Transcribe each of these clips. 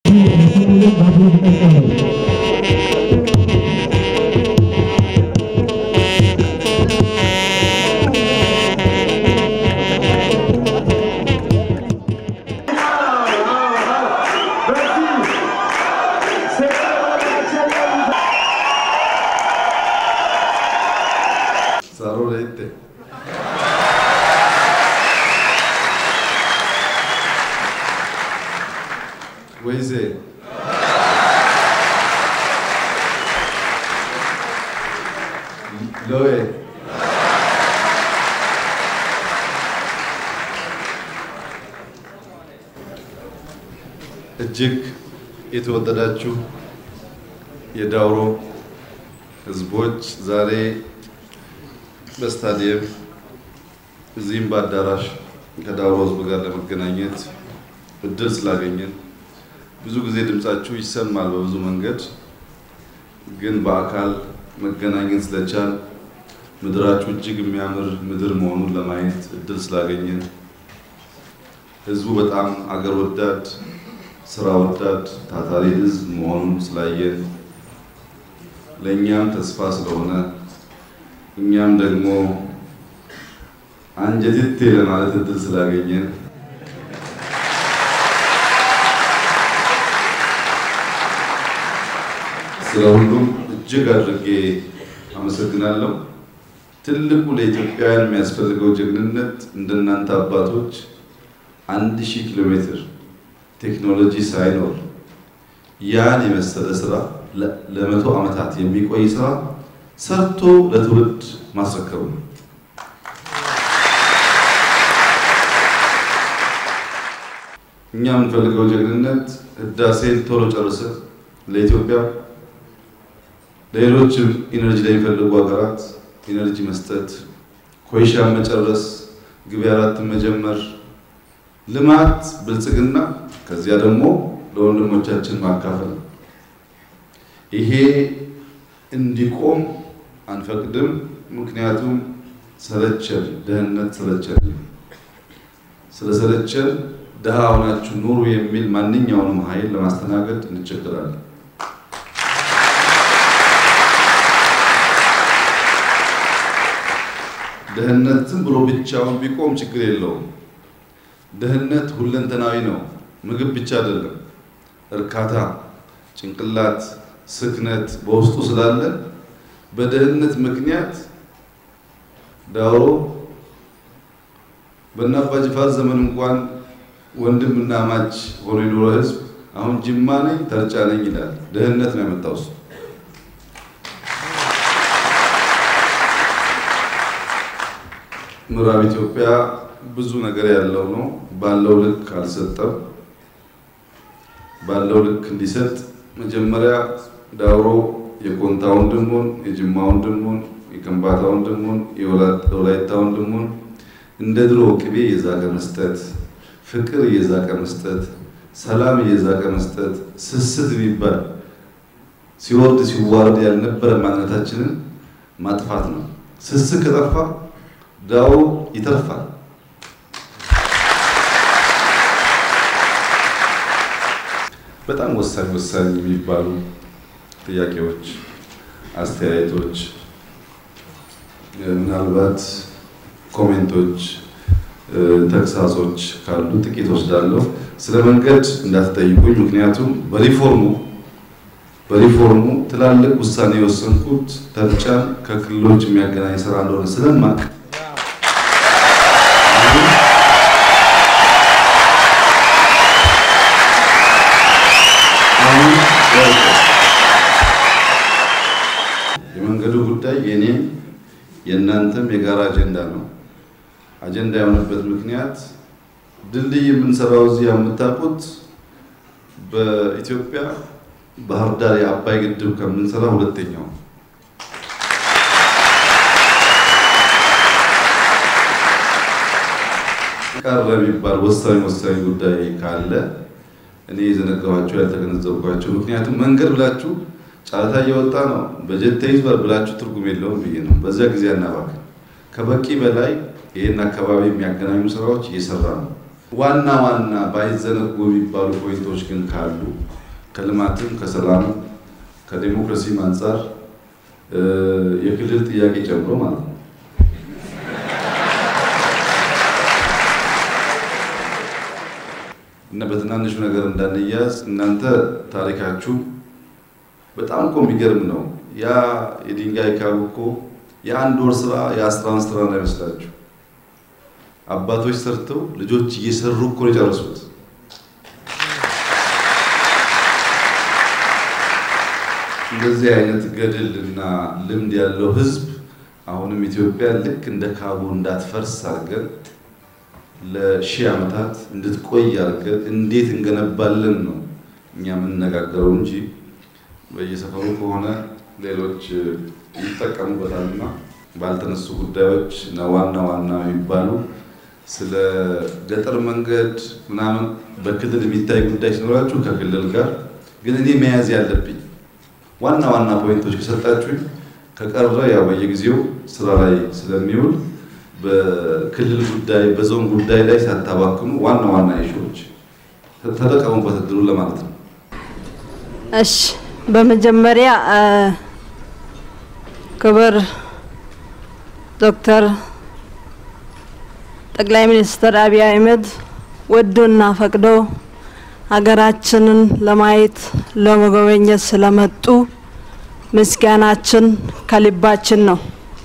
Sarò rete. ወይዜ ሎዌ እጅግ የተወደዳችሁ የዳውሮ ሕዝቦች ዛሬ በስታዲየም እዚህም በአዳራሽ ከዳውሮ ሕዝብ ጋር ለመገናኘት እድል ስላገኘን ብዙ ጊዜ ድምጻችሁ ይሰማል በብዙ መንገድ፣ ግን በአካል መገናኘት ስለቻል ምድራችሁ እጅግ የሚያምር ምድር መሆኑን ለማየት እድል ስላገኘን ህዝቡ በጣም አገር ወዳድ፣ ስራ ወዳድ፣ ታታሪ ህዝብ መሆኑን ስላየን ለእኛም ተስፋ ስለሆነ እኛም ደግሞ አንጀትቴ ለማለት እድል ስላገኘን ስለ ሁሉም እጅግ አድርጌ አመሰግናለሁ። ትልቁ ለኢትዮጵያውያን የሚያስፈልገው ጀግንነት እንደናንተ አባቶች አንድ ሺህ ኪሎ ሜትር ቴክኖሎጂ ሳይኖር ያን የመሰለ ስራ ለመቶ ዓመታት የሚቆይ ስራ ሰርቶ ለትውልድ ማስረከቡ ነው። እኛ የምንፈልገው ጀግንነት ህዳሴን ቶሎ ጨርሰን ለኢትዮጵያ ለሌሎችም ኢነርጂ ለሚፈልጉ ሀገራት ኢነርጂ መስጠት፣ ኮይሻን መጨረስ፣ ግቤ አራትን መጀመር፣ ልማት፣ ብልጽግና ከዚያ ደግሞ ለወንድሞቻችን ማካፈል። ይሄ እንዲቆም አንፈቅድም። ምክንያቱም ሰለቸን፣ ድህነት ሰለቸን። ስለሰለቸን ድሃ ሆናችሁ ኑሩ የሚል ማንኛውንም ኃይል ለማስተናገድ እንቸገራለን። ድህነት ዝም ብሎ ብቻውን ቢቆም ችግር የለውም። ድህነት ሁለንተናዊ ነው። ምግብ ብቻ አይደለም። እርካታ፣ ጭንቅላት፣ ስክነት በውስጡ ስላለ በድህነት ምክንያት ዳውሮ በእነ አባ ጅፋር ዘመን እንኳን ወንድምና ማች ሆኖ የኖረ ህዝብ አሁን ጅማ ነኝ ተርጫ ነኝ ይላል። ድህነት ነው ያመጣው እሱ። ምዕራብ ኢትዮጵያ ብዙ ነገር ያለው ነው። ባለው ልክ አልሰጠም። ባለው ልክ እንዲሰጥ መጀመሪያ ዳውሮ የኮንታ ወንድሙን፣ የጅማ ወንድሙን፣ የከምባታ ወንድሙን፣ የወላይታ ወንድሙን እንደ ድሮ ቅቤ እየዛቀ መስጠት፣ ፍቅር እየዛቀ መስጠት፣ ሰላም እየዛቀ መስጠት፣ ስስት የሚባል ሲወርድ ሲዋረድ ያልነበረ ማንነታችንን ማጥፋት ነው። ስስት ከጠፋ ዳውሮ ይተርፋል። በጣም ወሳኝ ወሳኝ የሚባሉ ጥያቄዎች፣ አስተያየቶች፣ ምናልባት ኮሜንቶች፣ ተግሳጾች ካሉ ጥቂት ወስዳለሁ። ስለ መንገድ እንዳትጠይቁኝ፣ ምክንያቱም በሪፎርሙ በሪፎርሙ ትላልቅ ውሳኔ የወሰንኩት ተርጫን ከክልሎች የሚያገናኝ ስራ እንደሆነ ስለማቅ የመንገዱ ጉዳይ የኔም የእናንተም የጋራ አጀንዳ ነው። አጀንዳ የሆነበት ምክንያት ድልድይ የምንሰራው እዚህ የምታውቁት በኢትዮጵያ ባህር ዳር የአባይ ግድብ ከምንሰራ ሁለተኛው ቀረ የሚባል ወሳኝ ወሳኝ ጉዳይ ካለ እኔ የዘነጋኋቸው ያልተገነዘብኳቸው፣ ምክንያቱም መንገድ ብላችሁ ጨረታ እየወጣ ነው በጀት ተይዟል ብላችሁ ትርጉም የለውም ብዬ ነው። በዚያ ጊዜ አናባክን። ከበቂ በላይ ይህን አካባቢ የሚያገናኙ ስራዎች እየሰራ ነው። ዋና ዋና ባይዘነጉ የሚባሉ ፖይንቶች ግን ካሉ ከልማትም ከሰላምም ከዴሞክራሲም አንጻር የክልል ጥያቄ ጨምሮ ማለት ነው። እና በትናንሹ ነገር እንዳንያዝ እናንተ ታሪካችሁ በጣም እኮ የሚገርም ነው። ያ የድንጋይ ካብ እኮ የአንድ ወር ስራ የአስራን ስራ እንዳይመስላችሁ አባቶች ሰርተው ልጆች እየሰሩ እኮ ነው የጨረሱት። እንደዚህ አይነት ገድል እና ልምድ ያለው ህዝብ አሁንም ኢትዮጵያ ልክ እንደ ካቡ እንዳትፈርስ አድርገን ለሺህ ዓመታት እንድትቆይ አድርገን እንዴት እንገነባለን ነው እኛ የምንነጋገረው እንጂ በየሰፈሩ ከሆነ ሌሎች ይጠቀሙበታልና ባልተነሱ ጉዳዮች እና ዋና ዋና የሚባሉ ስለ ገጠር መንገድ ምናምን በክልል የሚታይ ጉዳይ ሲኖራችሁ ከክልል ጋር ግን እኔ መያዝ ያለብኝ ዋና ዋና ፖይንቶች ከሰጣችሁኝ ከቀረ ያው በየጊዜው ስራ ላይ ስለሚውል በክልል ጉዳይ በዞን ጉዳይ ላይ ሳታባክኑ ዋና ዋና ኢሹዎች ተጠቀሙበት እድሉ ለማለት ነው። እሺ፣ በመጀመሪያ ክብር ዶክተር ጠቅላይ ሚኒስትር አብይ አህመድ ወዶና ፈቅዶ ሀገራችንን ለማየት ለመጎብኘት ስለመጡ ምስጋናችን ከልባችን ነው።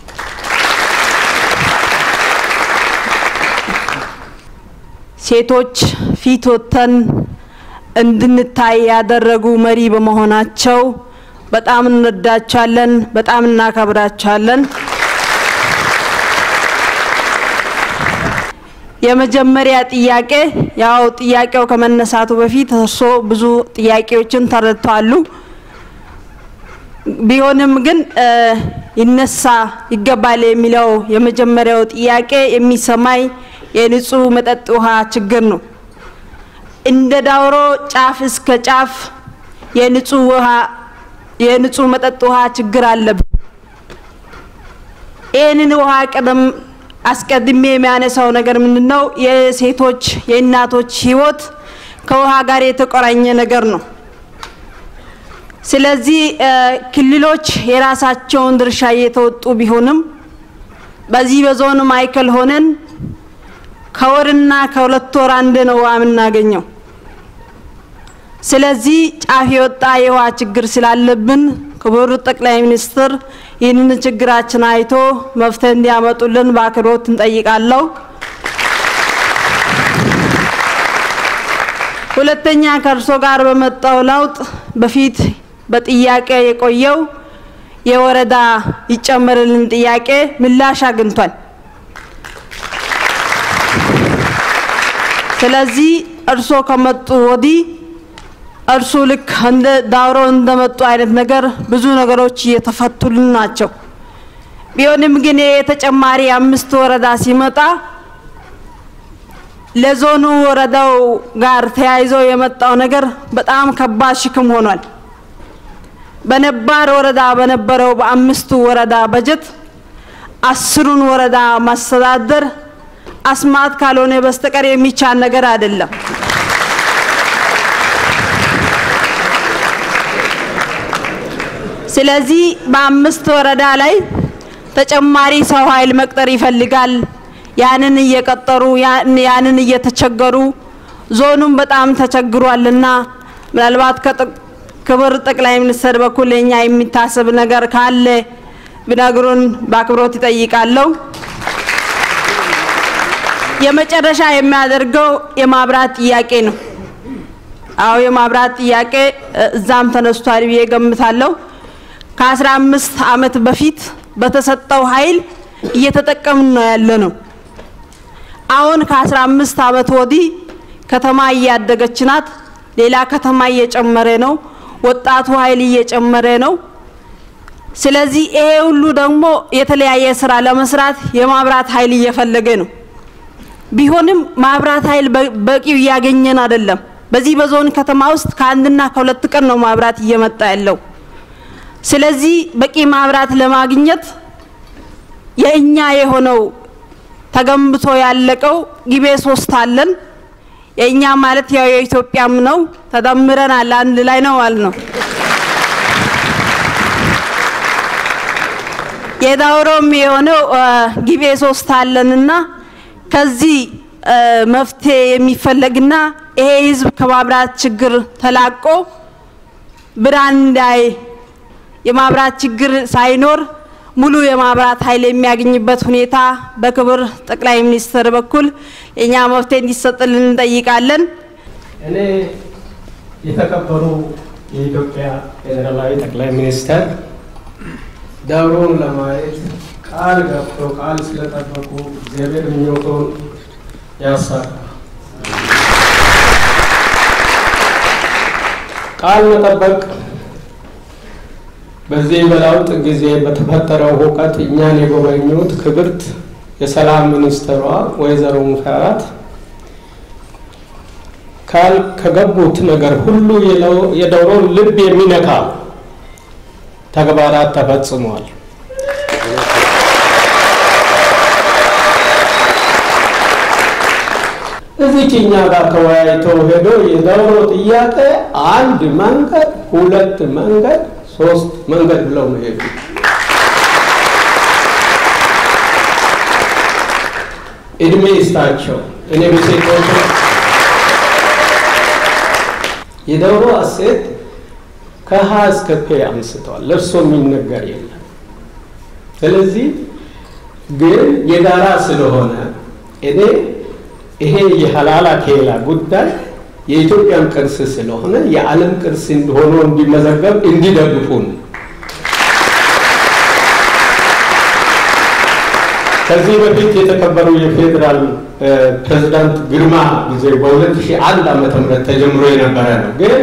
ሴቶች ፊት ወጥተን እንድንታይ ያደረጉ መሪ በመሆናቸው በጣም እንወዳቸዋለን፣ በጣም እናከብራቸዋለን። የመጀመሪያ ጥያቄ ያው ጥያቄው ከመነሳቱ በፊት እርሶ ብዙ ጥያቄዎችን ተረድተዋሉ። ቢሆንም ግን ይነሳ ይገባል የሚለው የመጀመሪያው ጥያቄ የሚሰማኝ የንጹህ መጠጥ ውሃ ችግር ነው። እንደ ዳውሮ ጫፍ እስከ ጫፍ የንጹህ ውሃ የንጹህ መጠጥ ውሃ ችግር አለብን። ይህንን ውሃ ቀደም አስቀድሜ የሚያነሳው ነገር ምንድን ነው? የሴቶች የእናቶች ህይወት ከውሃ ጋር የተቆራኘ ነገር ነው። ስለዚህ ክልሎች የራሳቸውን ድርሻ እየተወጡ ቢሆንም በዚህ በዞን ማዕከል ሆነን ከወርና ከሁለት ወር አንድ ነው ውሃ የምናገኘው። ስለዚህ ጫፍ የወጣ የውሃ ችግር ስላለብን ክቡር ጠቅላይ ሚኒስትር ይህንን ችግራችን አይቶ መፍትሄ እንዲያመጡልን በአክብሮት እንጠይቃለሁ። ሁለተኛ ከእርሶ ጋር በመጣው ለውጥ በፊት በጥያቄ የቆየው የወረዳ ይጨመርልን ጥያቄ ምላሽ አግኝቷል። ስለዚህ እርሶ ከመጡ ወዲህ እርሱ ልክ እንደ ዳውሮ እንደመጡ አይነት ነገር ብዙ ነገሮች እየተፈቱልን ናቸው። ቢሆንም ግን የተጨማሪ አምስት ወረዳ ሲመጣ ለዞኑ ወረዳው ጋር ተያይዞ የመጣው ነገር በጣም ከባድ ሽክም ሆኗል። በነባር ወረዳ በነበረው በአምስቱ ወረዳ በጀት አስሩን ወረዳ ማስተዳደር አስማት ካልሆነ በስተቀር የሚቻል ነገር አይደለም። ስለዚህ በአምስት ወረዳ ላይ ተጨማሪ ሰው ኃይል መቅጠር ይፈልጋል። ያንን እየቀጠሩ ያንን እየተቸገሩ ዞኑም በጣም ተቸግሯልና ምናልባት ክብር ጠቅላይ ሚኒስትር በኩል የኛ የሚታሰብ ነገር ካለ ቢነግሩን በአክብሮት ይጠይቃለሁ። የመጨረሻ የሚያደርገው የማብራት ጥያቄ ነው። አዎ የማብራት ጥያቄ እዛም ተነስቷል ብዬ ገምታለሁ። ከአስራ አምስት ዓመት በፊት በተሰጠው ኃይል እየተጠቀምን ነው ያለ ነው። አሁን ከአስራ አምስት ዓመት ወዲህ ከተማ እያደገች ናት። ሌላ ከተማ እየጨመረ ነው። ወጣቱ ኃይል እየጨመረ ነው። ስለዚህ ይሄ ሁሉ ደግሞ የተለያየ ስራ ለመስራት የማብራት ኃይል እየፈለገ ነው። ቢሆንም ማብራት ኃይል በቂው እያገኘን አይደለም። በዚህ በዞን ከተማ ውስጥ ከአንድና ከሁለት ቀን ነው ማብራት እየመጣ ያለው። ስለዚህ በቂ ማብራት ለማግኘት የእኛ የሆነው ተገንብቶ ያለቀው ጊቤ ሶስት አለን። የእኛ ማለት ያው የኢትዮጵያም ነው። ተደምረናል፣ አንድ ላይ ነው ማለት ነው። የዳውሮም የሆነው ጊቤ ሶስት አለንና ከዚህ መፍትሄ የሚፈለግና ይሄ ህዝብ ከማብራት ችግር ተላቆ ብርሃን እንዳይ የማብራት ችግር ሳይኖር ሙሉ የማብራት ኃይል የሚያገኝበት ሁኔታ በክብር ጠቅላይ ሚኒስትር በኩል የእኛ መፍትሄ እንዲሰጥልን እንጠይቃለን። እኔ የተከበሩ የኢትዮጵያ ፌዴራላዊ ጠቅላይ ሚኒስትር ዳውሮን ለማየት ቃል ገብቶ ቃል ስለጠበቁ እግዚአብሔር ምኞቶን ያሳካ። ቃል መጠበቅ በዚህ በለውጥ ጊዜ በተፈጠረው ሁከት እኛን የጎበኙት ክብርት የሰላም ሚኒስትሯ ወይዘሮ ሙፈሪያት ቃል ከገቡት ነገር ሁሉ የዳውሮን ልብ የሚነካ ተግባራት ተፈጽሟል። እዚች እኛ ጋር ተወያይተው ሄዶ የዳውሮ ጥያቄ አንድ መንገድ፣ ሁለት መንገድ፣ ሶስት መንገድ ብለው ነው ሄዱ። እድሜ ይስጣቸው። እኔ በሴቶች የዳውሮ እሴት ከሀ እስከ ፔ አንስተዋል። ለእርሶ የሚነገር የለም። ስለዚህ ግን የጋራ ስለሆነ እኔ ይሄ የሀላላ ኬላ ጉዳይ የኢትዮጵያን ቅርስ ስለሆነ የዓለም ቅርስ ሆኖ እንዲመዘገብ እንዲደግፉን ከዚህ በፊት የተከበሩ የፌዴራል ፕሬዝዳንት ግርማ ጊዜ በ2001 ዓመተ ምህረት ተጀምሮ የነበረ ነው። ግን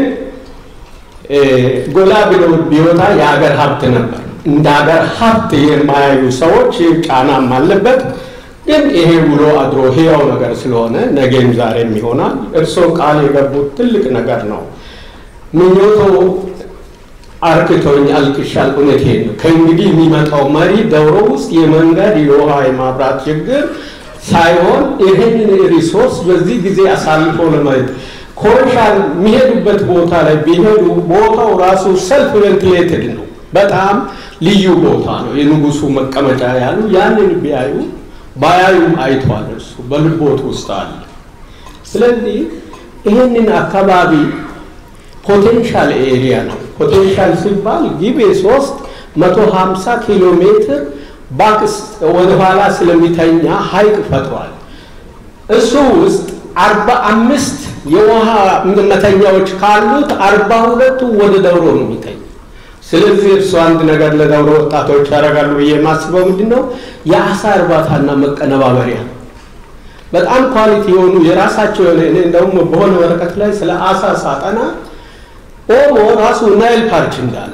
ጎላ ብሎ ቢወጣ የሀገር ሀብት ነበር። እንደ ሀገር ሀብት የማያዩ ሰዎች ጫናም አለበት። ግን ይሄ ውሎ አድሮ ህያው ነገር ስለሆነ ነገም ዛሬም ይሆናል። እርስዎ ቃል የገቡት ትልቅ ነገር ነው። ምኞቶ አርክቶኝ አልቅሻል። እውነቴን ነው። ከእንግዲህ የሚመጣው መሪ ዳውሮ ውስጥ የመንገድ የውሃ የማብራት ችግር ሳይሆን ይህንን ሪሶርስ በዚህ ጊዜ አሳልፎ ለማየት ኮንሻል የሚሄዱበት ቦታ ላይ ቢሄዱ ቦታው ራሱ ሰልፍ ቬንቲሌትድ ነው። በጣም ልዩ ቦታ ነው። የንጉሱ መቀመጫ ያሉ ያንን ቢያዩ ባያዩም አይቷል። እርሱ በልቦት ውስጥ አለ። ስለዚህ ይህንን አካባቢ ፖቴንሻል ኤሪያ ነው። ፖቴንሻል ሲባል ጊቤ ሶስት መቶ ሀምሳ ኪሎ ሜትር ባክስ ወደኋላ ስለሚተኛ ሀይቅ ፈጥሯል። እሱ ውስጥ አርባ አምስት የውሃ መተኛዎች ካሉት አርባ ሁለቱ ወደ ዳውሮ ነው የሚተኛ። ስለዚህ እርሱ አንድ ነገር ለዳውሮ ወጣቶች ያደርጋሉ ብዬ የማስበው ምንድን ነው የአሳ እርባታና መቀነባበሪያ በጣም ኳሊቲ የሆኑ የራሳቸው የሆነ እኔ እንደውም በሆነ ወረቀት ላይ ስለ አሳ ሳጠና ኦሞ ራሱ ናይል ፓርክ እንዳለው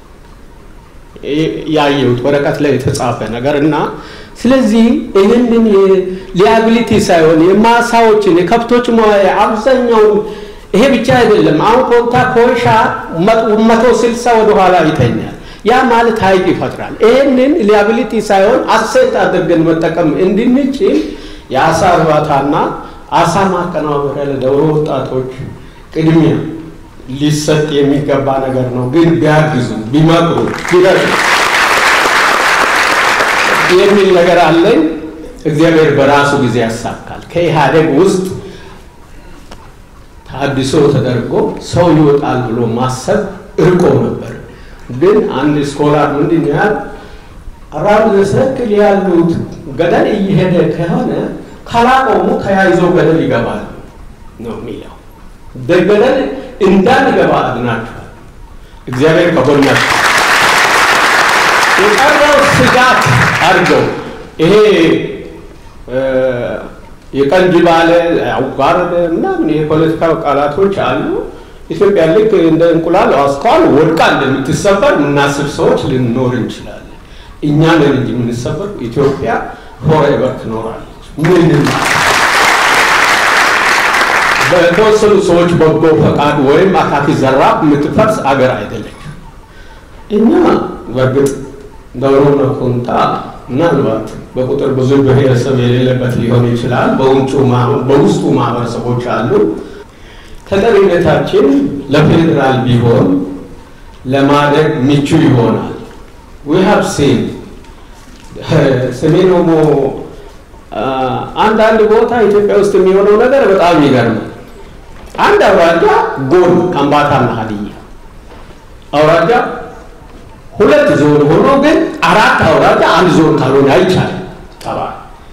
ያየሁት ወረቀት ላይ የተጻፈ ነገር እና ስለዚህ ይህንን ሊያቢሊቲ ሳይሆን የማሳዎችን የከብቶች መዋያ አብዛኛውን ይሄ ብቻ አይደለም። አሁን ኮንታ ኮይሻ መቶ ስልሳ ወደኋላ ይተኛል። ያ ማለት ሀይቅ ይፈጥራል። ይህንን ሊያቢሊቲ ሳይሆን አሴት አድርገን መጠቀም እንድንችል የአሳ እርባታና አሳ ማቀነባበሪያ ለዳውሮ ወጣቶች ቅድሚያ ሊሰጥ የሚገባ ነገር ነው። ግን ቢያግዙ፣ ቢመክሩ፣ ቢረዱ የሚል ነገር አለኝ። እግዚአብሔር በራሱ ጊዜ ያሳካል። ከኢህአዴግ ውስጥ ታድሶ ተደርጎ ሰው ይወጣል ብሎ ማሰብ እርቆ ነበር። ግን አንድ ስኮላር ምንድን ያህል አራውንድ ዘ ሰርክል ያሉት ገደል እየሄደ ከሆነ ካላቆሙ ተያይዘው ገደል ይገባል ነው የሚለው። ገደል እንዳንገባ አድናችኋል። እግዚአብሔር ከጎናችሁ የቀረው ስጋት አድርገው ይሄ የቀንጅ ባለ አዋረደ ምናምን የፖለቲካ ቃላቶች አሉ። ኢትዮጵያ ልክ እንደ እንቁላል አስኳል ወድቃ እንደምትሰበር የምናስብ ሰዎች ልንኖር እንችላለን። እኛ ነን እንጂ የምንሰበር ኢትዮጵያ ፎሬቨር ትኖራለች። ምንም በተወሰኑ ሰዎች በጎ ፈቃድ ወይም አካኪ ዘራፍ የምትፈርስ አገር አይደለች። እኛ በእርግጥ ዳውሮና ኮንታ ምናልባት በቁጥር ብዙ ብሔረሰብ የሌለበት ሊሆን ይችላል። በውስጡ ማህበረሰቦች አሉ። ተጠሪነታችን ለፌዴራል ቢሆን ለማደግ ምቹ ይሆናል። ዊ ሃቭ ሲን ሰሜን ኦሞ አንዳንድ ቦታ ኢትዮጵያ ውስጥ የሚሆነው ነገር በጣም ይገርማል። አንድ አውራጃ ጎን ከምባታና ሀዲያ አውራጃ ሁለት ዞን ሆኖ ግን አራት አውራጃ አንድ ዞን ካልሆነ አይቻልም። ጠባ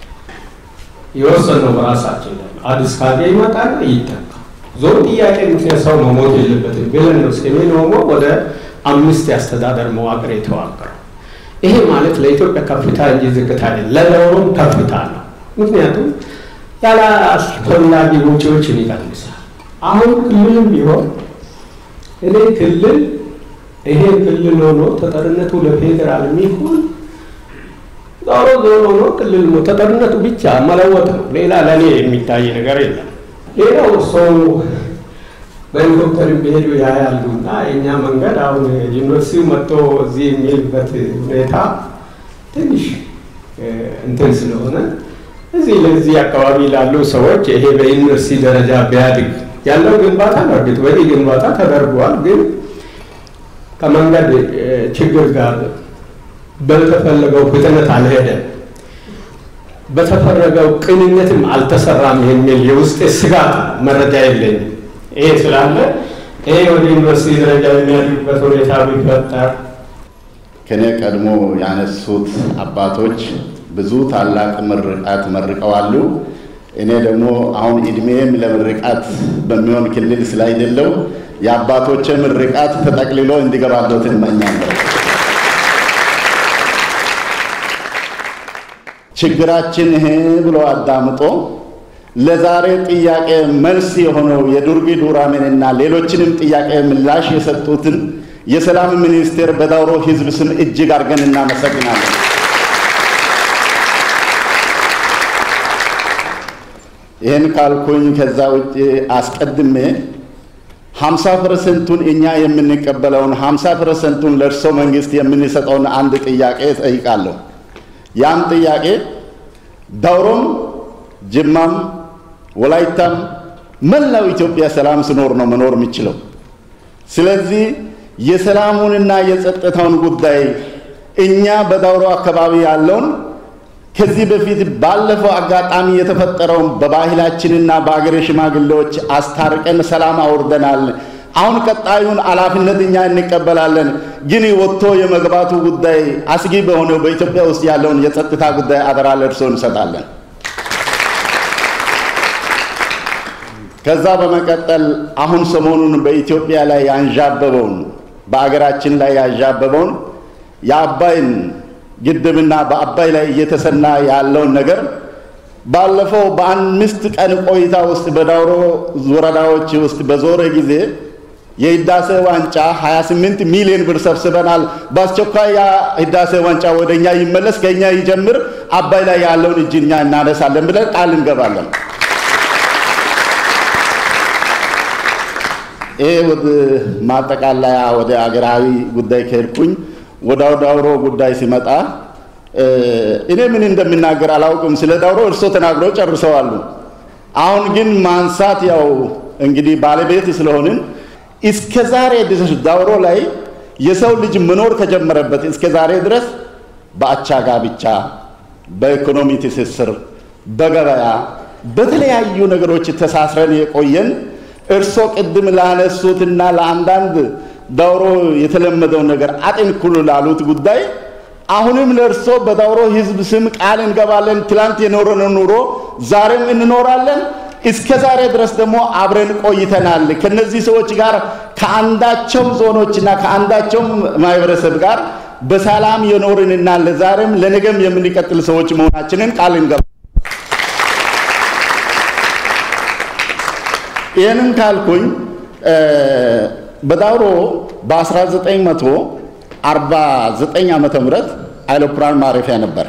የወሰነው በራሳችን አዲስ ካርጌ ይመጣና ይተካ ዞን ጥያቄ ምክንያት ሰው መሞት የለበትም ብለን ነው ሰሜን ኦሞ ወደ አምስት የአስተዳደር መዋቅር የተዋቀረው። ይሄ ማለት ለኢትዮጵያ ከፍታ እንጂ ዝቅታ አይደለም፣ ለዳውሮም ከፍታ ነው። ምክንያቱም ያለ አስፈላጊ ወጪዎችን ይቀንሳል። አሁን ክልልም ቢሆን እኔ ክልል ይሄ ክልል ሆኖ ተጠርነቱ ለፌዴራል የሚሆን ዞሮ ዞሮ ሆኖ ክልል ተጠርነቱ ብቻ መለወጥ ነው። ሌላ ለእኔ የሚታይ ነገር የለም። ሌላው ሰው በሄሊኮፕተር ቢሄዱ ያያሉ እና የእኛ መንገድ አሁን ዩኒቨርሲቲው መጥቶ እዚህ የሚልበት ሁኔታ ትንሽ እንትን ስለሆነ እዚህ ለዚህ አካባቢ ላሉ ሰዎች ይሄ በዩኒቨርሲቲ ደረጃ ቢያድግ ያለው ግንባታ በእርግጥ በዚህ ግንባታ ተደርጓል፣ ግን ከመንገድ ችግር ጋር በተፈለገው ፍጥነት አልሄደም፣ በተፈለገው ቅንነትም አልተሰራም የሚል የውስጤ ስጋት መረጃ የለኝም። ይሄ ስላለ ይሄ ወደ ዩኒቨርሲቲ ደረጃ የሚያድጉበት ሁኔታ ቢፈጠር ከኔ ቀድሞ ያነሱት አባቶች ብዙ ታላቅ ምርቃት መርቀዋሉ። እኔ ደግሞ አሁን እድሜም ለምርቃት በሚሆን ክልል ስላይደለው የአባቶቼ ምርቃት ተጠቅልሎ እንዲገባለት እመኛለሁ። ችግራችን ይሄ ብሎ አዳምጦ ለዛሬ ጥያቄ መልስ የሆነው የዱርቢ ዱራሜንና ሌሎችንም ጥያቄ ምላሽ የሰጡትን የሰላም ሚኒስቴር በዳውሮ ሕዝብ ስም እጅግ አድርገን እናመሰግናለን። ይህን ካልኩኝ ከዛ ውጭ አስቀድሜ ሀምሳ ፐርሰንቱን እኛ የምንቀበለውን ሀምሳ ፐርሰንቱን ለእርሶ መንግስት የምንሰጠውን አንድ ጥያቄ ጠይቃለሁ። ያም ጥያቄ ዳውሮም፣ ጅማም፣ ወላይታም መላው ኢትዮጵያ ሰላም ስኖር ነው መኖር የሚችለው። ስለዚህ የሰላሙንና የጸጥታውን ጉዳይ እኛ በዳውሮ አካባቢ ያለውን ከዚህ በፊት ባለፈው አጋጣሚ የተፈጠረውን በባህላችንና በአገሬ ሽማግሌዎች አስታርቀን ሰላም አውርደናል። አሁን ቀጣዩን ኃላፊነት እኛ እንቀበላለን። ግን ወጥቶ የመግባቱ ጉዳይ አስጊ በሆነው በኢትዮጵያ ውስጥ ያለውን የጸጥታ ጉዳይ አደራ ለእርሶ እንሰጣለን። ከዛ በመቀጠል አሁን ሰሞኑን በኢትዮጵያ ላይ ያንዣበበውን በአገራችን ላይ ያንዣበበውን የአባይን ግድብና በአባይ ላይ እየተሰና ያለውን ነገር ባለፈው በአምስት ቀን ቆይታ ውስጥ በዳውሮ ወረዳዎች ውስጥ በዞረ ጊዜ የህዳሴ ዋንጫ 28 ሚሊዮን ብር ሰብስበናል። በአስቸኳይ ያ ህዳሴ ዋንጫ ወደ እኛ ይመለስ፣ ከእኛ ይጀምር፣ አባይ ላይ ያለውን እጅ እኛ እናነሳለን ብለን ቃል እንገባለን። ይሄ ወደ ማጠቃለያ ወደ አገራዊ ጉዳይ ከሄድኩኝ ወደ ዳውሮ ጉዳይ ሲመጣ እኔ ምን እንደምናገር አላውቅም። ስለ ዳውሮ እርሶ ተናግረው ጨርሰዋሉ። አሁን ግን ማንሳት ያው እንግዲህ ባለቤት ስለሆንን እስከ ዛሬ ድረስ ዳውሮ ላይ የሰው ልጅ መኖር ከጀመረበት እስከ ዛሬ ድረስ በአቻ ጋብቻ፣ በኢኮኖሚ ትስስር፣ በገበያ በተለያዩ ነገሮች ተሳስረን የቆየን እርሶ ቅድም ላነሱትና ለአንዳንድ ዳውሮ የተለመደው ነገር አጥንኩሉ ላሉት ጉዳይ አሁንም ለእርሶ በዳውሮ ሕዝብ ስም ቃል እንገባለን። ትላንት የኖረነው ኑሮ ዛሬም እንኖራለን። እስከ ዛሬ ድረስ ደግሞ አብረን ቆይተናል። ከነዚህ ሰዎች ጋር ከአንዳቸው ዞኖችና ከአንዳቸው ማህበረሰብ ጋር በሰላም የኖርንና ለዛሬም ለነገም የምንቀጥል ሰዎች መሆናችንን ቃል እንገባ ይህንን ካልኩኝ በዳውሮ በ1949 ዓመተ ምህረት አይሮፕላን ማረፊያ ነበር።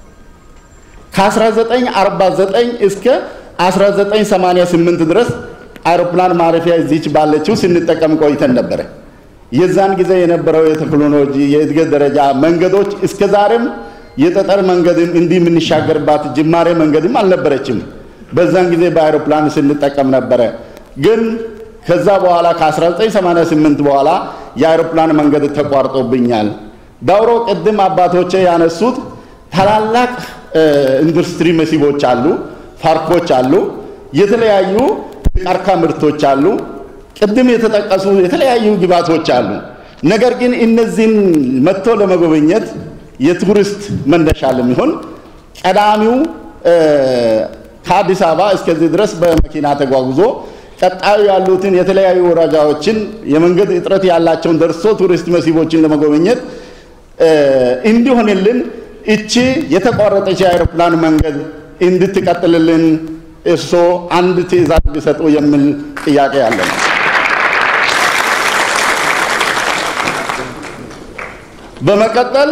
ከ1949 እስከ 1988 ድረስ አይሮፕላን ማረፊያ እዚች ባለችው ስንጠቀም ቆይተን ነበረ። የዛን ጊዜ የነበረው የቴክኖሎጂ የእድገት ደረጃ መንገዶች እስከ ዛሬም የጠጠር መንገድም እንዲህ የምንሻገርባት ጅማሬ መንገድም አልነበረችም። በዛን ጊዜ በአይሮፕላን ስንጠቀም ነበረ። ግን ከዛ በኋላ ከ1988 በኋላ የአይሮፕላን መንገድ ተቋርጦብኛል። ዳውሮ ቅድም አባቶቼ ያነሱት ታላላቅ ኢንዱስትሪ መስህቦች አሉ፣ ፓርኮች አሉ፣ የተለያዩ ቀርካ ምርቶች አሉ፣ ቅድም የተጠቀሱ የተለያዩ ግብዓቶች አሉ። ነገር ግን እነዚህን መጥቶ ለመጎብኘት የቱሪስት መነሻ ለሚሆን ቀዳሚው ከአዲስ አበባ እስከዚህ ድረስ በመኪና ተጓጉዞ ቀጣዩ ያሉትን የተለያዩ ወረዳዎችን የመንገድ እጥረት ያላቸውን ደርሶ ቱሪስት መስህቦችን ለመጎብኘት እንዲሆንልን እቺ የተቋረጠች የአይሮፕላን መንገድ እንድትቀጥልልን እርሶ አንድ ትዕዛዝ ቢሰጡ የሚል ጥያቄ ያለ ነው። በመቀጠል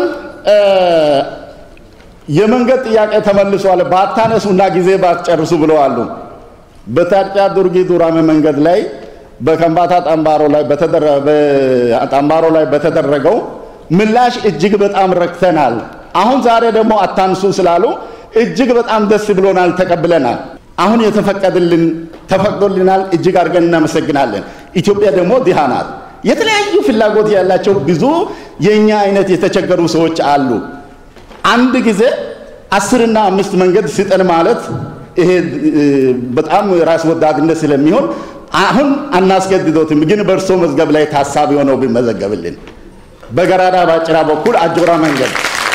የመንገድ ጥያቄ ተመልሷል፣ ባታነሱና ጊዜ ባትጨርሱ ብለዋሉ። በታጫ ዱርጊ ዱራሜ መንገድ ላይ በከምባታ ጠምባሮ ላይ ጠምባሮ ላይ በተደረገው ምላሽ እጅግ በጣም ረክተናል። አሁን ዛሬ ደግሞ አታንሱ ስላሉ እጅግ በጣም ደስ ብሎናል፣ ተቀብለናል። አሁን የተፈቀደልን ተፈቅዶልናል። እጅግ አድርገን እናመሰግናለን። ኢትዮጵያ ደግሞ ድሃ ናት። የተለያዩ ፍላጎት ያላቸው ብዙ የእኛ አይነት የተቸገሩ ሰዎች አሉ። አንድ ጊዜ አስርና አምስት መንገድ ስጠን ማለት ይሄ በጣም ራስ ወዳድነት ስለሚሆን አሁን አናስገድዶትም፣ ግን በእርሶ መዝገብ ላይ ታሳቢ ሆነው ቢመዘገብልን በገራዳ ባጭራ በኩል አጆራ መንገድ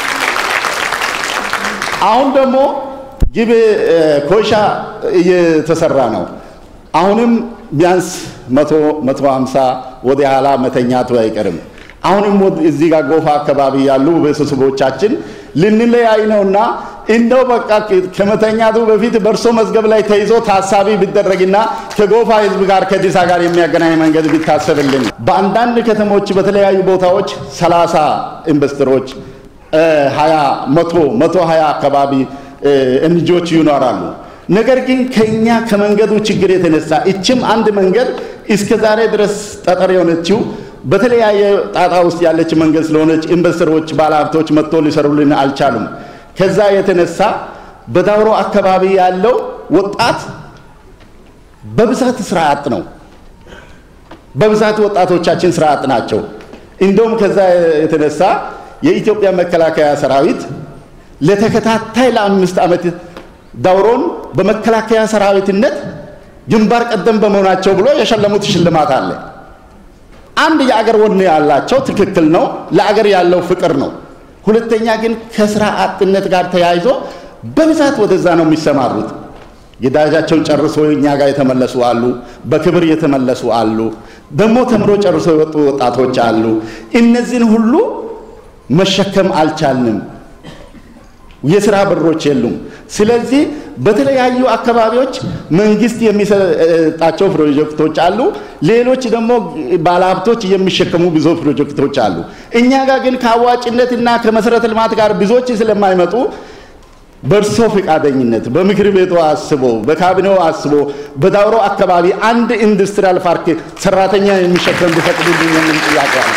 አሁን ደግሞ ጊቤ ኮይሻ እየተሰራ ነው። አሁንም ቢያንስ መቶ መቶ ሀምሳ ወደ ኋላ መተኛቱ አይቀርም። አሁንም እዚህ ጋር ጎፋ አካባቢ ያሉ ቤተሰቦቻችን ልንለያይ ነውና እንደው በቃ ከመተኛቱ በፊት በእርሶ መዝገብ ላይ ተይዞ ታሳቢ ቢደረግና ከጎፋ ሕዝብ ጋር ከዲሳ ጋር የሚያገናኝ መንገድ ቢታሰብልን። በአንዳንድ ከተሞች በተለያዩ ቦታዎች ሰላሳ ኢንቨስተሮች ሀያ መቶ መቶ ሀያ አካባቢ እንጆች ይኖራሉ። ነገር ግን ከኛ ከመንገዱ ችግር የተነሳ እችም አንድ መንገድ እስከ ዛሬ ድረስ ጠጠር የሆነችው በተለያየ ጣጣ ውስጥ ያለች መንገድ ስለሆነች ኢንቨስተሮች፣ ባለሀብቶች መጥቶ ሊሰሩልን አልቻሉም። ከዛ የተነሳ በዳውሮ አካባቢ ያለው ወጣት በብዛት ስራ አጥ ነው። በብዛት ወጣቶቻችን ስራ አጥ ናቸው። እንደውም ከዛ የተነሳ የኢትዮጵያ መከላከያ ሰራዊት ለተከታታይ ለአምስት ዓመት ዳውሮን በመከላከያ ሰራዊትነት ግንባር ቀደም በመሆናቸው ብሎ የሸለሙት ሽልማት አለ። አንድ የአገር ወኔ ያላቸው ትክክል ነው፣ ለአገር ያለው ፍቅር ነው። ሁለተኛ ግን ከስራ አጥነት ጋር ተያይዞ በብዛት ወደዛ ነው የሚሰማሩት። ግዳጃቸውን ጨርሶ እኛ ጋር የተመለሱ አሉ፣ በክብር የተመለሱ አሉ፣ ደግሞ ተምሮ ጨርሶ የወጡ ወጣቶች አሉ። እነዚህን ሁሉ መሸከም አልቻልንም። የስራ በሮች የሉም። ስለዚህ በተለያዩ አካባቢዎች መንግስት የሚሰጣቸው ፕሮጀክቶች አሉ። ሌሎች ደግሞ ባለሀብቶች የሚሸከሙ ብዙ ፕሮጀክቶች አሉ። እኛ ጋር ግን ከአዋጭነትና ከመሰረተ ልማት ጋር ብዙዎች ስለማይመጡ በእርሶ ፈቃደኝነት በምክር ቤቱ አስቦ በካቢኔው አስቦ በዳውሮ አካባቢ አንድ ኢንዱስትሪያል ፓርክ ሰራተኛ የሚሸከም ቢፈቅዱልኝ የሚል ጥያቄ አለ።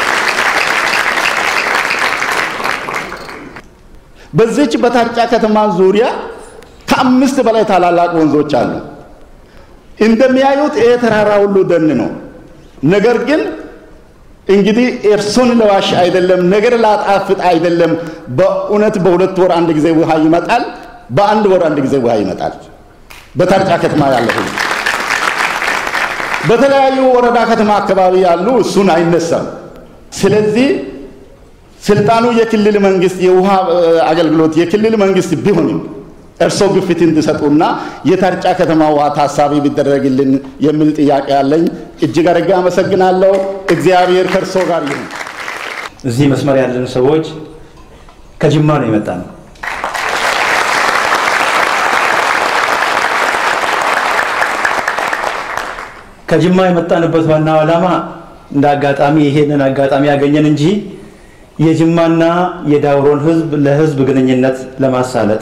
በዚች በታርጫ ከተማ ዙሪያ ከአምስት በላይ ታላላቅ ወንዞች አሉ። እንደሚያዩት ይሄ ተራራ ሁሉ ደን ነው። ነገር ግን እንግዲህ እርሶን ለዋሽ አይደለም፣ ነገር ላጣፍጥ አይደለም። በእውነት በሁለት ወር አንድ ጊዜ ውሃ ይመጣል፣ በአንድ ወር አንድ ጊዜ ውሃ ይመጣል። በታርጫ ከተማ ያለ ሁሉ በተለያዩ ወረዳ ከተማ አካባቢ ያሉ እሱን አይነሳም። ስለዚህ ስልጣኑ የክልል መንግስት የውሃ አገልግሎት የክልል መንግስት ቢሆንም እርሶ ግፊት እንዲሰጡና የታርጫ ከተማ ውሃ ታሳቢ ቢደረግልን የሚል ጥያቄ አለኝ። እጅግ አድርጌ አመሰግናለሁ። እግዚአብሔር ከእርሶ ጋር ይሁን። እዚህ መስመር ያለን ሰዎች ከጅማ ነው የመጣ ነው። ከጅማ የመጣንበት ዋናው ዓላማ እንደ አጋጣሚ ይሄንን አጋጣሚ ያገኘን እንጂ የጅማና የዳውሮን ህዝብ ለህዝብ ግንኙነት ለማሳለጥ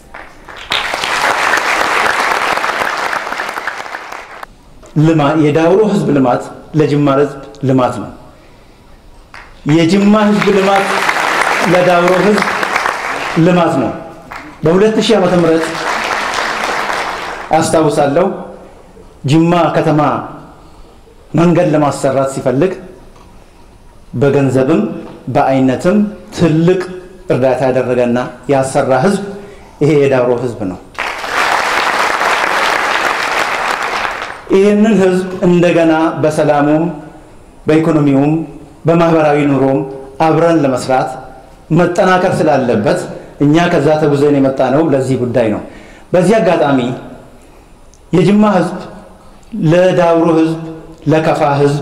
የዳውሮ ህዝብ ልማት ለጅማ ህዝብ ልማት ነው። የጅማ ህዝብ ልማት ለዳውሮ ህዝብ ልማት ነው። በ2000 ዓመተ ምህረት አስታውሳለሁ ጅማ ከተማ መንገድ ለማሰራት ሲፈልግ በገንዘብም በአይነትም ትልቅ እርዳታ ያደረገና ያሰራ ህዝብ ይሄ የዳውሮ ህዝብ ነው። ይህንን ህዝብ እንደገና በሰላሙም በኢኮኖሚውም በማህበራዊ ኑሮም አብረን ለመስራት መጠናከር ስላለበት እኛ ከዛ ተጉዘን የመጣ ነው ለዚህ ጉዳይ ነው። በዚህ አጋጣሚ የጅማ ህዝብ ለዳውሮ ህዝብ፣ ለከፋ ህዝብ፣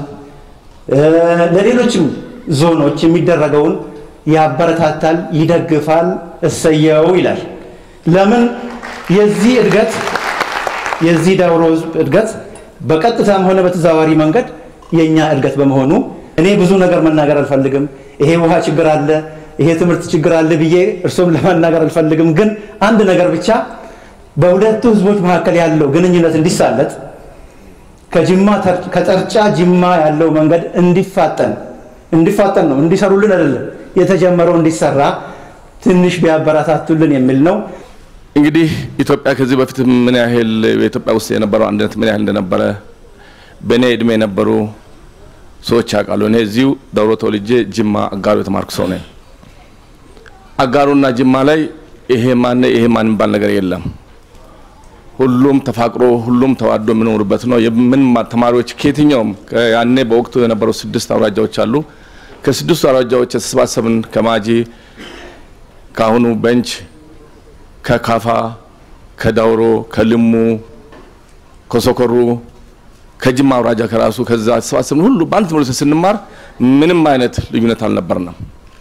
ለሌሎችም ዞኖች የሚደረገውን ያበረታታል፣ ይደግፋል፣ እሰየው ይላል። ለምን የዚህ እድገት የዚህ ዳውሮ ህዝብ እድገት በቀጥታም ሆነ በተዘዋዋሪ መንገድ የእኛ እድገት በመሆኑ እኔ ብዙ ነገር መናገር አልፈልግም። ይሄ ውሃ ችግር አለ፣ ይሄ ትምህርት ችግር አለ ብዬ እርሶም ለመናገር አልፈልግም። ግን አንድ ነገር ብቻ በሁለቱ ህዝቦች መካከል ያለው ግንኙነት እንዲሳለጥ ከጅማ ከጠርጫ ጅማ ያለው መንገድ እንዲፋጠን እንዲፋጠን ነው እንዲሰሩልን አይደለም የተጀመረው እንዲሰራ ትንሽ ቢያበረታቱልን የሚል ነው። እንግዲህ ኢትዮጵያ ከዚህ በፊት ምን ያህል በኢትዮጵያ ውስጥ የነበረው አንድነት ምን ያህል እንደነበረ በእኔ እድሜ የነበሩ ሰዎች ያውቃሉ። እኔ እዚሁ ዳውሮ ተወልጄ ጅማ አጋሩ የተማርኩ ሰው ነኝ። አጋሩና ጅማ ላይ ይሄ ማን ይሄ ማን የሚባል ነገር የለም። ሁሉም ተፋቅሮ ሁሉም ተዋዶ የሚኖሩበት ነው። የምን ተማሪዎች ከየትኛውም ያኔ በወቅቱ የነበሩ ስድስት አውራጃዎች አሉ። ከስድስቱ አውራጃዎች የተሰባሰብን ከማጂ ከአሁኑ በንች ከካፋ ከዳውሮ ከልሙ ከሶኮሩ ከጅማ አውራጃ ከራሱ ከዛ ተሰባሰብን ሁሉ በአንድ ትምህርት ስንማር ምንም አይነት ልዩነት አልነበርንም።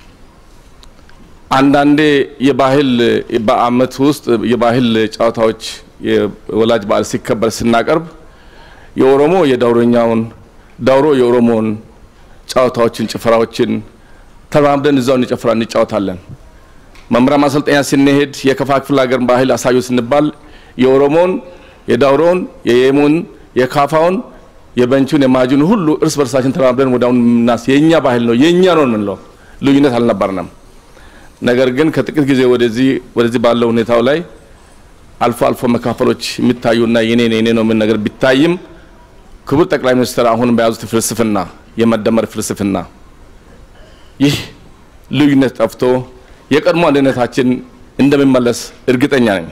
አንዳንዴ የባህል በአመት ውስጥ የባህል ጨዋታዎች የወላጅ በዓል ሲከበር ስናቀርብ የኦሮሞ የዳውሮኛውን ዳውሮ የኦሮሞውን ጨዋታዎችን፣ ጭፈራዎችን ተራምደን እዛው እንጨፍራ እንጫወታለን። መምሪያ ማሰልጠኛ ስንሄድ የከፋ ክፍለ ሀገር ባህል አሳዩ ስንባል የኦሮሞን፣ የዳውሮውን፣ የየሙን፣ የካፋውን፣ የበንቹን፣ የማጁን ሁሉ እርስ በርሳችን ተራምደን ወዳሁን ምናስ የእኛ ባህል ነው የእኛ ነው የምንለው ልዩነት አልነበርንም። ነገር ግን ከጥቂት ጊዜ ወደዚህ ወደዚህ ባለው ሁኔታው ላይ አልፎ አልፎ መካፈሎች የሚታዩና የኔ የኔ ነው ምን ነገር ቢታይም ክቡር ጠቅላይ ሚኒስትር አሁን በያዙት ፍልስፍና የመደመር ፍልስፍና ይህ ልዩነት ጠፍቶ የቀድሞ አንድነታችን እንደሚመለስ እርግጠኛ ነኝ።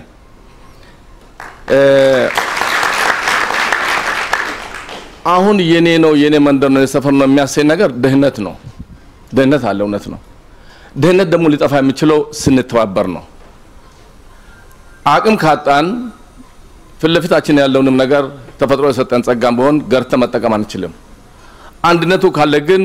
አሁን የኔ ነው የኔ መንደር ነው የሰፈር ነው የሚያሰኝ ነገር ድህነት ነው። ድህነት አለ፣ እውነት ነው። ድህነት ደግሞ ሊጠፋ የሚችለው ስንተባበር ነው። አቅም ካጣን ፊት ለፊታችን ያለውንም ነገር ተፈጥሮ የሰጠን ጸጋም ቢሆን ገርተ መጠቀም አንችልም። አንድነቱ ካለ ግን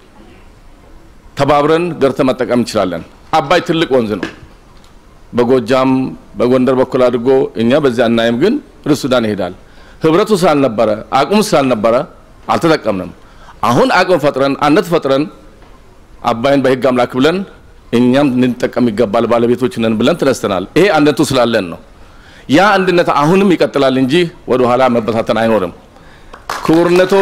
ተባብረን ገርተ መጠቀም እንችላለን። አባይ ትልቅ ወንዝ ነው። በጎጃም በጎንደር በኩል አድርጎ እኛ በዚያ አናይም፣ ግን ወደ ሱዳን ይሄዳል። ህብረቱ ስላልነበረ አቅሙ ስላልነበረ አልተጠቀምንም። አሁን አቅም ፈጥረን አንድነት ፈጥረን አባይን በህግ አምላክ ብለን እኛም ልንጠቀም ይገባል ባለቤቶች ነን ብለን ተነስተናል። ይሄ አንድነቱ ስላለን ነው። ያ አንድነት አሁንም ይቀጥላል እንጂ ወደ ኋላ መበታተን አይኖርም። ክቡርነቶ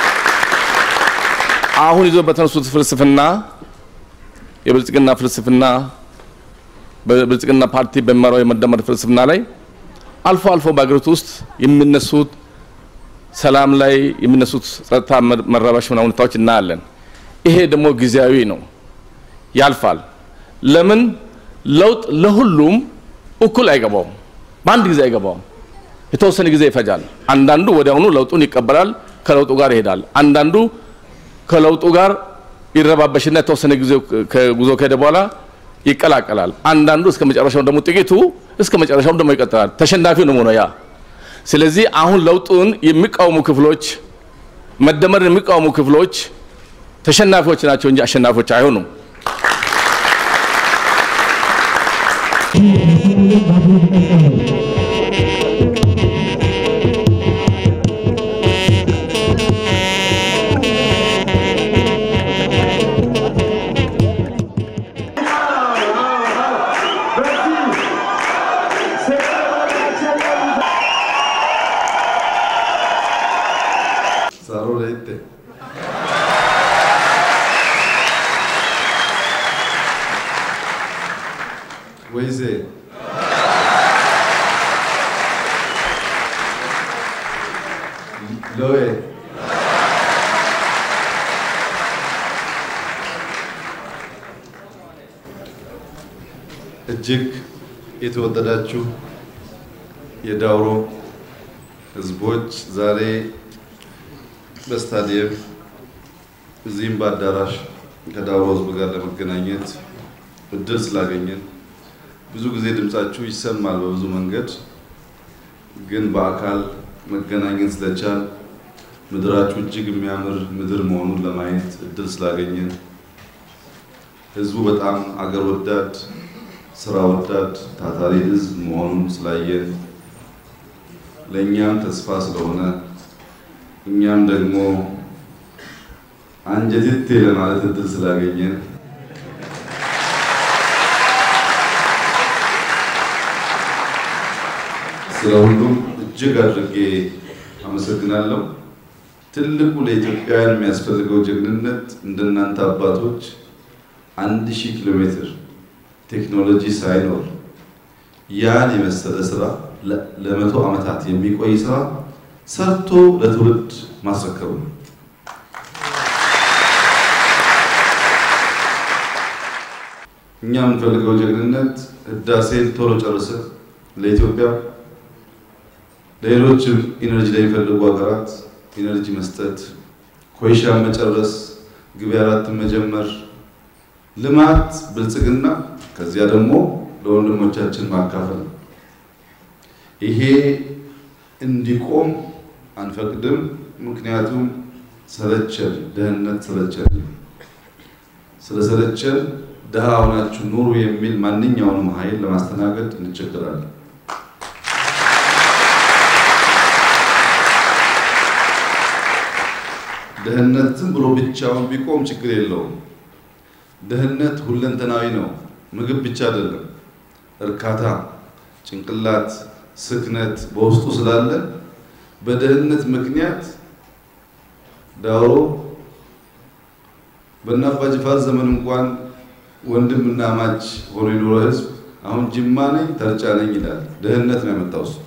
አሁን ይዞ በተነሱት ፍልስፍና የብልጽግና ፍልስፍና በብልጽግና ፓርቲ በሚመራው የመደመር ፍልስፍና ላይ አልፎ አልፎ በአገሪቱ ውስጥ የሚነሱት ሰላም ላይ የሚነሱት ጸጥታ መረባሽ ሁኔታዎች እናያለን። ይሄ ደግሞ ጊዜያዊ ነው፣ ያልፋል። ለምን ለውጥ ለሁሉም እኩል አይገባውም፣ በአንድ ጊዜ አይገባውም። የተወሰነ ጊዜ ይፈጃል። አንዳንዱ ወዲያውኑ ለውጡን ይቀበላል፣ ከለውጡ ጋር ይሄዳል። አንዳንዱ ከለውጡ ጋር ይረባበሽና የተወሰነ ጊዜ ጉዞ ከሄደ በኋላ ይቀላቀላል። አንዳንዱ እስከ መጨረሻው ደግሞ ጥቂቱ እስከ መጨረሻው ደግሞ ይቀጥላል። ተሸናፊው ነው ሆኖ ያ ስለዚህ አሁን ለውጡን የሚቃወሙ ክፍሎች መደመርን የሚቃወሙ ክፍሎች ተሸናፊዎች ናቸው እንጂ አሸናፊዎች አይሆኑም። ወይሴ ሎዌ እጅግ የተወደዳችሁ የዳውሮ ህዝቦች ዛሬ በስታዲየም እዚህም በአዳራሽ ከዳውሮ ህዝብ ጋር ለመገናኘት እድል ስላገኘን ብዙ ጊዜ ድምጻችሁ ይሰማል በብዙ መንገድ፣ ግን በአካል መገናኘት ስለቻል ምድራችሁ እጅግ የሚያምር ምድር መሆኑን ለማየት እድል ስላገኘን ህዝቡ በጣም አገር ወዳድ ስራ ወዳድ ታታሪ ህዝብ መሆኑን ስላየን ለእኛም ተስፋ ስለሆነ እኛም ደግሞ አንጀቴቴ ለማለት እድል ስላገኘን ስለ ሁሉም እጅግ አድርጌ አመሰግናለሁ። ትልቁ ለኢትዮጵያውያን የሚያስፈልገው ጀግንነት እንደናንተ አባቶች አንድ ሺህ ኪሎ ሜትር ቴክኖሎጂ ሳይኖር ያን የመሰለ ስራ ለመቶ ዓመታት የሚቆይ ስራ ሰርቶ ለትውልድ ማስረከቡ ነው። እኛ የምንፈልገው ጀግንነት ህዳሴን ቶሎ ጨርሰን ለኢትዮጵያ ለሌሎችም ኢነርጂ ለሚፈልጉ ሀገራት ኢነርጂ መስጠት፣ ኮይሻን መጨረስ፣ ግቤ አራትን መጀመር፣ ልማት፣ ብልጽግና ከዚያ ደግሞ ለወንድሞቻችን ማካፈል። ይሄ እንዲቆም አንፈቅድም። ምክንያቱም ሰለቸን፣ ደህንነት ሰለቸን። ስለሰለቸን ድሃ ሆናችሁ ኑሩ የሚል ማንኛውንም ኃይል ለማስተናገድ እንቸገራለን። ድህነት ዝም ብሎ ብቻውን ቢቆም ችግር የለውም። ድህነት ሁለንተናዊ ነው። ምግብ ብቻ አይደለም። እርካታ፣ ጭንቅላት፣ ስክነት በውስጡ ስላለ በድህነት ምክንያት ዳውሮ በእነ አባ ጅፋር ዘመን እንኳን ወንድምና ማች ሆኖ የኖረ ህዝብ አሁን ጅማ ነኝ ተርጫ ነኝ ይላል። ድህነት ነው ያመጣው እሱ።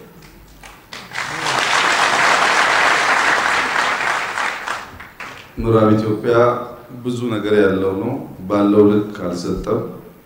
ምዕራብ ኢትዮጵያ ብዙ ነገር ያለው ነው። ባለው ልክ አልሰጠም።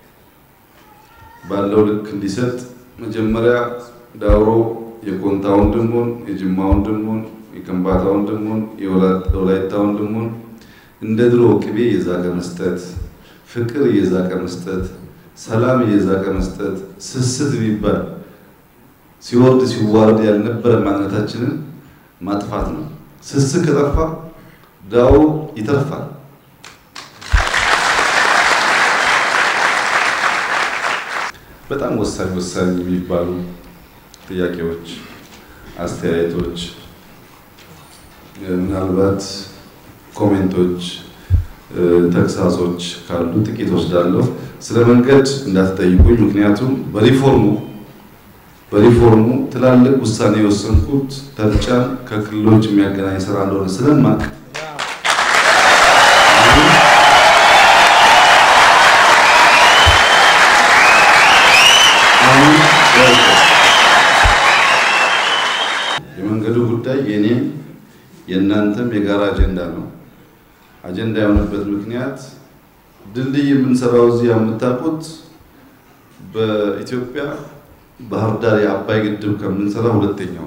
ባለው ልክ እንዲሰጥ መጀመሪያ ዳውሮ የኮንታ ወንድሙን፣ የጅማ ወንድሙን፣ የከምባታ ወንድሙን፣ የወላይታ ወንድሙን እንደ ድሮ ቅቤ እየዛቀ መስጠት፣ ፍቅር እየዛቀ መስጠት፣ ሰላም እየዛቀ መስጠት፣ ስስት የሚባል ሲወርድ ሲዋረድ ያልነበረ ማንነታችንን ማጥፋት ነው። ስስት ከጠፋ ዳውሮ ይተርፋል። በጣም ወሳኝ ወሳኝ የሚባሉ ጥያቄዎች፣ አስተያየቶች፣ ምናልባት ኮሜንቶች፣ ተግሳጾች ካሉ ጥቂት ወስዳለሁ። ስለ መንገድ እንዳትጠይቁኝ፣ ምክንያቱም በሪፎርሙ በሪፎርሙ ትላልቅ ውሳኔ የወሰንኩት ተርጫን ከክልሎች የሚያገናኝ ስራ እንደሆነ ስለማቅ የመንገዱ ጉዳይ የኔም የእናንተም የጋራ አጀንዳ ነው። አጀንዳ የሆነበት ምክንያት ድልድይ የምንሰራው እዚህ የምታውቁት በኢትዮጵያ ባህር ዳር የአባይ ግድብ ከምንሰራ ሁለተኛው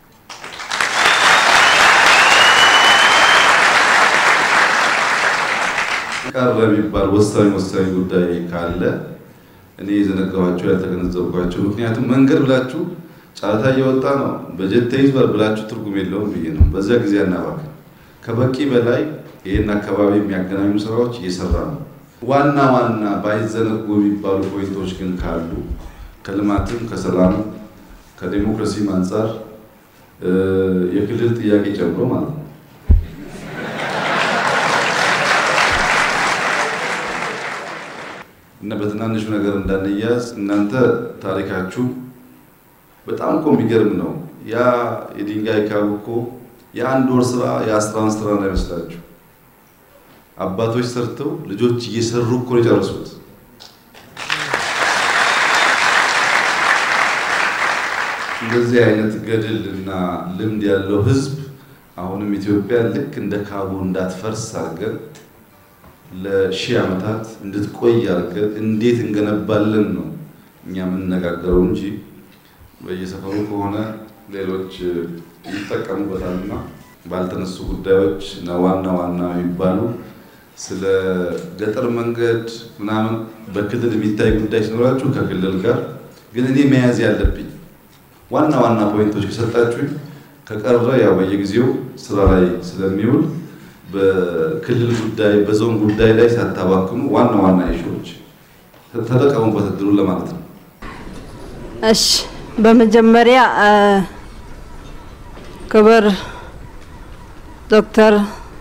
ቀረ የሚባል ወሳኝ ወሳኝ ጉዳይ ካለ እኔ የዘነጋኋቸው ያልተገነዘብኳቸው፣ ምክንያቱም መንገድ ብላችሁ ጨረታ እየወጣ ነው በጀት ተይዟል ብላችሁ ትርጉም የለውም ብዬ ነው። በዚያ ጊዜ አናባክን። ከበቂ በላይ ይህን አካባቢ የሚያገናኙ ስራዎች እየሰራ ነው። ዋና ዋና ባይዘነጉ የሚባሉ ፖይንቶች ግን ካሉ ከልማትም ከሰላምም ከዴሞክራሲም አንጻር የክልል ጥያቄ ጨምሮ ማለት ነው እና በትናንሹ ነገር እንዳንያዝ እናንተ ታሪካችሁ በጣም እኮ የሚገርም ነው። ያ የድንጋይ ካብ እኮ የአንድ ወር ስራ የአስራን ስራ እንዳይመስላችሁ አባቶች ሰርተው ልጆች እየሰሩ እኮ ነው የጨረሱት። እንደዚህ አይነት ገድል እና ልምድ ያለው ህዝብ አሁንም ኢትዮጵያ ልክ እንደ ካቡ እንዳትፈርስ አድርገን ለሺህ ዓመታት እንድትቆይ አድርገን እንዴት እንገነባለን ነው እኛ የምንነጋገረው እንጂ በየሰፈሩ ከሆነ ሌሎች ይጠቀሙበታልና ባልተነሱ ጉዳዮች እና ዋና ዋና የሚባሉ ስለ ገጠር መንገድ ምናምን በክልል የሚታይ ጉዳይ ሲኖራችሁ ከክልል ጋር ግን እኔ መያዝ ያለብኝ ዋና ዋና ፖይንቶች ከሰጣችሁኝ ከቀረ ያው በየጊዜው ስራ ላይ ስለሚውል በክልል ጉዳይ በዞን ጉዳይ ላይ ሳታባክኑ ዋና ዋና ኢሹዎች ተጠቀሙበት እድሉን ለማለት ነው። እሺ፣ በመጀመሪያ ክብር ዶክተር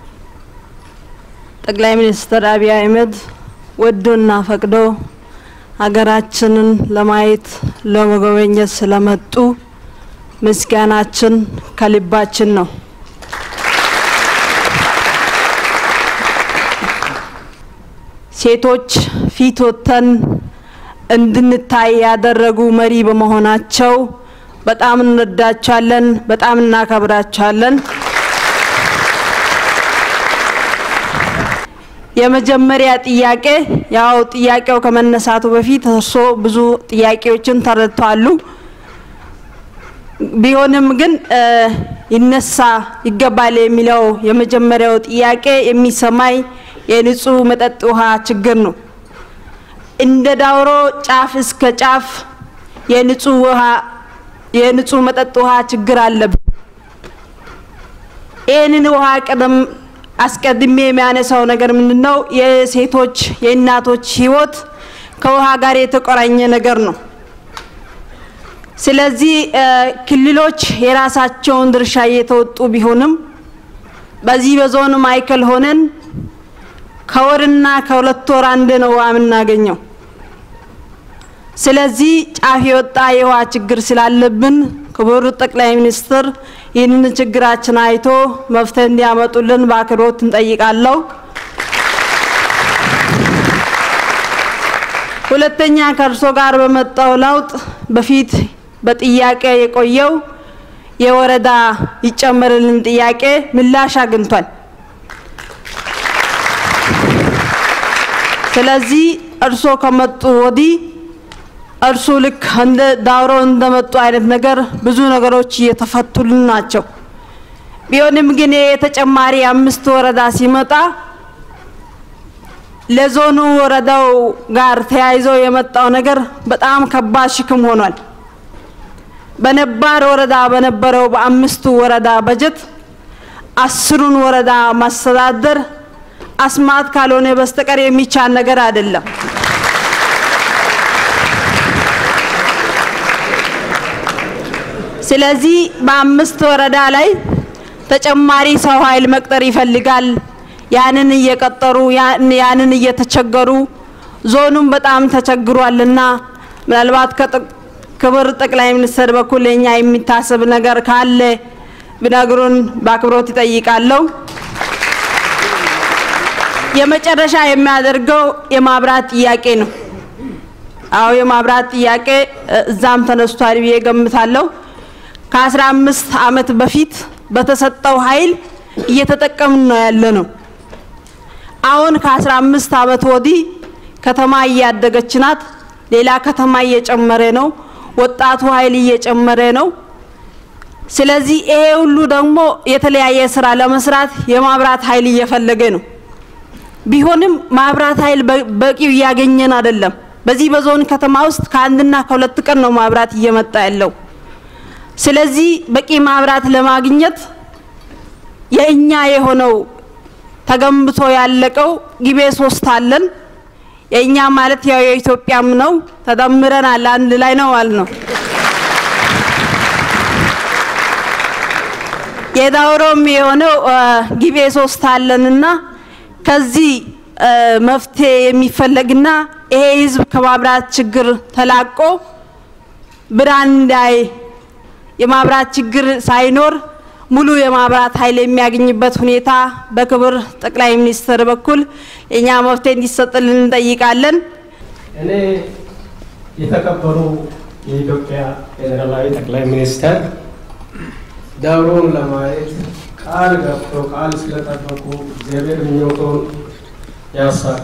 ጠቅላይ ሚኒስትር አብይ አህመድ ወዶና ፈቅዶ ሀገራችንን ለማየት ለመጎብኘት ስለመጡ ምስጋናችን ከልባችን ነው። ሴቶች ፊት ወጥተን እንድንታይ ያደረጉ መሪ በመሆናቸው በጣም እንወዳቸዋለን፣ በጣም እናከብራቸዋለን። የመጀመሪያ ጥያቄ ያው ጥያቄው ከመነሳቱ በፊት እርሶ ብዙ ጥያቄዎችን ተረድተዋል። ቢሆንም ግን ይነሳ ይገባል የሚለው የመጀመሪያው ጥያቄ የሚሰማኝ የንጹህ መጠጥ ውሃ ችግር ነው። እንደ ዳውሮ ጫፍ እስከ ጫፍ የንጹህ ውሃ የንጹህ መጠጥ ውሃ ችግር አለብን። ይህንን ውሃ ቀደም አስቀድሜ የሚያነሳው ነገር ምንድን ነው? የሴቶች የእናቶች ህይወት ከውሃ ጋር የተቆራኘ ነገር ነው። ስለዚህ ክልሎች የራሳቸውን ድርሻ እየተወጡ ቢሆንም በዚህ በዞን ማዕከል ሆነን ከወርና ከሁለት ወር አንድ ነው ውሃ የምናገኘው። ስለዚህ ጫፍ የወጣ የውሃ ችግር ስላለብን ክቡር ጠቅላይ ሚኒስትር ይህንን ችግራችን አይቶ መፍትሄ እንዲያመጡልን በአክብሮት እንጠይቃለሁ። ሁለተኛ ከእርሶ ጋር በመጣው ለውጥ በፊት በጥያቄ የቆየው የወረዳ ይጨመርልን ጥያቄ ምላሽ አግኝቷል። ስለዚህ እርሶ ከመጡ ወዲህ እርሱ ልክ እንደ ዳውሮ እንደመጡ አይነት ነገር ብዙ ነገሮች እየተፈቱልን ናቸው። ቢሆንም ግን የተጨማሪ አምስት ወረዳ ሲመጣ ለዞኑ ወረዳው ጋር ተያይዞ የመጣው ነገር በጣም ከባድ ሽክም ሆኗል። በነባር ወረዳ በነበረው በአምስቱ ወረዳ በጀት አስሩን ወረዳ ማስተዳደር አስማት ካልሆነ በስተቀር የሚቻል ነገር አይደለም። ስለዚህ በአምስት ወረዳ ላይ ተጨማሪ ሰው ኃይል መቅጠር ይፈልጋል። ያንን እየቀጠሩ ያንን እየተቸገሩ ዞኑም በጣም ተቸግሯልና ምናልባት ክብር ጠቅላይ ሚኒስትር በኩል የኛ የሚታሰብ ነገር ካለ ቢነግሩን በአክብሮት ይጠይቃለሁ። የመጨረሻ የሚያደርገው የማብራት ጥያቄ ነው። አዎ የማብራት ጥያቄ እዛም ተነስቷል ብዬ ገምታለሁ። ከአስራ አምስት ዓመት በፊት በተሰጠው ኃይል እየተጠቀምን ነው ያለ ነው። አሁን ከአስራ አምስት ዓመት ወዲህ ከተማ እያደገች ናት። ሌላ ከተማ እየጨመረ ነው። ወጣቱ ኃይል እየጨመረ ነው። ስለዚህ ይሄ ሁሉ ደግሞ የተለያየ ስራ ለመስራት የማብራት ኃይል እየፈለገ ነው። ቢሆንም ማብራት ኃይል በቂው እያገኘን አይደለም። በዚህ በዞን ከተማ ውስጥ ከአንድና ከሁለት ቀን ነው ማብራት እየመጣ ያለው። ስለዚህ በቂ ማብራት ለማግኘት የእኛ የሆነው ተገንብቶ ያለቀው ጊቤ ሶስት አለን። የእኛ ማለት ያው የኢትዮጵያም ነው። ተደምረናል፣ አንድ ላይ ነው ማለት ነው። የዳውሮም የሆነው ጊቤ ሶስት አለንና ከዚህ መፍትሄ የሚፈለግና ይሄ ህዝብ ከማብራት ችግር ተላቆ ብርሃን እንዳይ የማብራት ችግር ሳይኖር ሙሉ የማብራት ኃይል የሚያገኝበት ሁኔታ በክብር ጠቅላይ ሚኒስትር በኩል የኛ መፍትሄ እንዲሰጥልን እንጠይቃለን። እኔ የተከበሩ የኢትዮጵያ ፌዴራላዊ ጠቅላይ ሚኒስተር ደብሩን ለማየት ቃል ገብቶ ቃል ስለጠበቁ እግዚአብሔር ምኞቶን ያሳካ።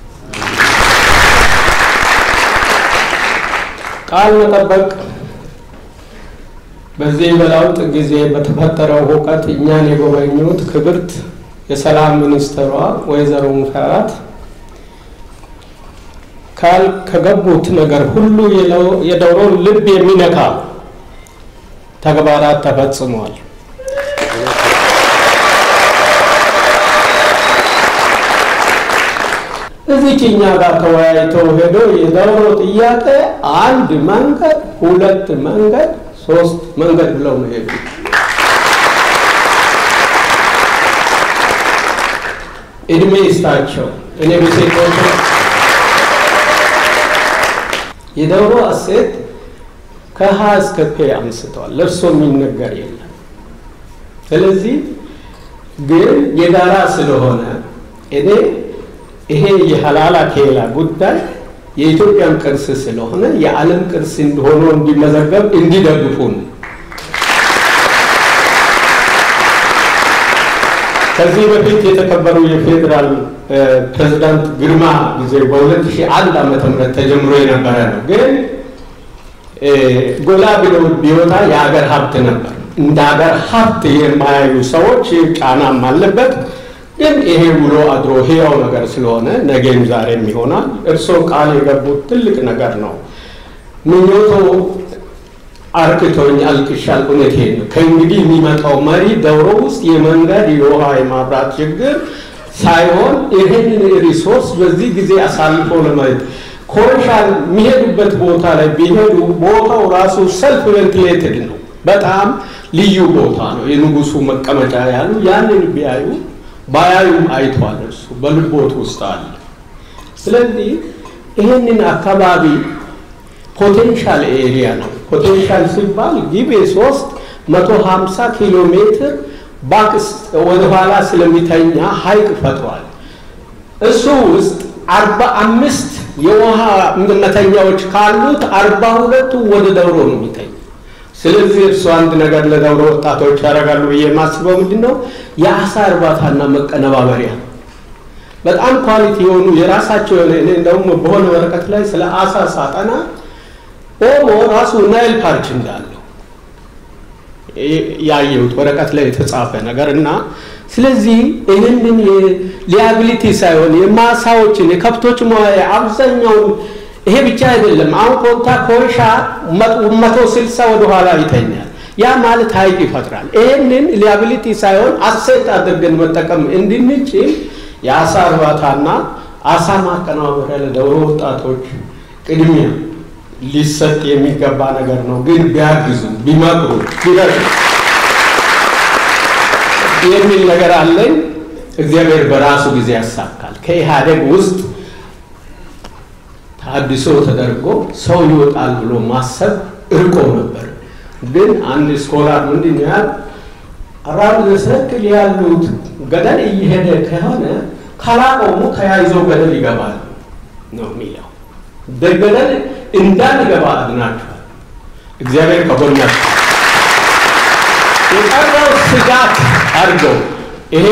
ቃል መጠበቅ በዚህ በለውጥ ጊዜ በተፈጠረው ሁከት እኛን የጎበኙት ክብርት የሰላም ሚኒስትሯ ወይዘሮ ሙፈሪያት ካል ከገቡት ነገር ሁሉ የደብሮን ልብ የሚነካ ተግባራት ተፈጽሟል። እዚች እኛ ጋር ተወያይተው ሄዶ የደብሮ ጥያቄ አንድ መንገድ፣ ሁለት መንገድ፣ ሶስት መንገድ ብለው ነው ሄዱ። እድሜ ይስጣቸው። እኔ በሴቶች የደብሮ እሴት ከሀ እስከ ፔ አንስተዋል። ለእርሶ የሚነገር የለም። ስለዚህ ግን የጋራ ስለሆነ እኔ ይሄ የሀላላ ኬላ ጉዳይ የኢትዮጵያን ቅርስ ስለሆነ የዓለም ቅርስ ሆኖ እንዲመዘገብ እንዲደግፉን ከዚህ በፊት የተከበሩ የፌዴራል ፕሬዝዳንት ግርማ ጊዜ በ2001 ዓመተ ምህረት ተጀምሮ የነበረ ነው። ግን ጎላ ብሎ ቢወጣ የሀገር ሀብት ነበር። እንደ ሀገር ሀብት የማያዩ ሰዎች ጫናም አለበት። ግን ይሄ ውሎ አድሮ ህያው ነገር ስለሆነ ነገም ዛሬም ይሆናል። እርስዎ ቃል የገቡት ትልቅ ነገር ነው። ምኞቶ አርክቶኝ አልቅሻል። እውነቴን ነው። ከእንግዲህ የሚመጣው መሪ ደብሮ ውስጥ የመንገድ የውሃ የማብራት ችግር ሳይሆን ይህንን ሪሶርስ በዚህ ጊዜ አሳልፎ ለማየት ኮረሻን የሚሄዱበት ቦታ ላይ ቢሄዱ ቦታው ራሱ ሰልፍ ቬንቲሌትድ ነው። በጣም ልዩ ቦታ ነው። የንጉሱ መቀመጫ ያሉ ያንን ቢያዩ ባያዩም አይቷል። እርሱ በልቦት ውስጥ አለ። ስለዚህ ይህንን አካባቢ ፖቴንሻል ኤሪያ ነው። ፖቴንሻል ሲባል ጊቤ ሶስት መቶ ሀምሳ ኪሎ ሜትር ባክስ ወደኋላ ስለሚተኛ ሀይቅ ፈጥሯል። እሱ ውስጥ አርባ አምስት የውሃ መተኛዎች ካሉት አርባ ሁለቱ ወደ ደብሮ ነው የሚተኛ። ስለዚህ እርሱ አንድ ነገር ለደብሮ ወጣቶች ያደርጋሉ ብዬ የማስበው ምንድን ነው የአሳ እርባታና መቀነባበሪያ በጣም ኳሊቲ የሆኑ የራሳቸው የሆነ እኔ እንደውም በሆነ ወረቀት ላይ ስለ አሳ ሳጠና ኦሞ ራሱ ናይል ፓርክ እንዳለው ያየሁት ወረቀት ላይ የተጻፈ ነገር እና ስለዚህ ይህንን ሊያቢሊቲ ሳይሆን የማሳዎችን የከብቶች መዋያ አብዛኛውን ይሄ ብቻ አይደለም። አሁን ኮንታ ኮይሻ መቶ ስልሳ ወደኋላ ይተኛል። ያ ማለት ሀይቅ ይፈጥራል። ይህንን ሊያቢሊቲ ሳይሆን አሴት አድርገን መጠቀም እንድንችል የአሳ እርባታና አሳ ማቀነባበሪያ ለደብሮ ወጣቶች ቅድሚያ ሊሰጥ የሚገባ ነገር ነው። ግን ቢያግዙ፣ ቢመክሩ፣ ቢረዱ የሚል ነገር አለኝ። እግዚአብሔር በራሱ ጊዜ ያሳካል። ከኢህአዴግ ውስጥ ታድሶ ተደርጎ ሰው ይወጣል ብሎ ማሰብ እርቆ ነበር። ግን አንድ ስኮላር ምንድን ነው ያል አራብ ዘሰክል ያሉት ገደል እየሄደ ከሆነ ካላቆሙ ተያይዘው ገደል ይገባል ነው የሚለው። በገደል እንዳንገባ አድናችኋል። እግዚአብሔር ከጎናችሁ የቀረው ስጋት አድርገው ይሄ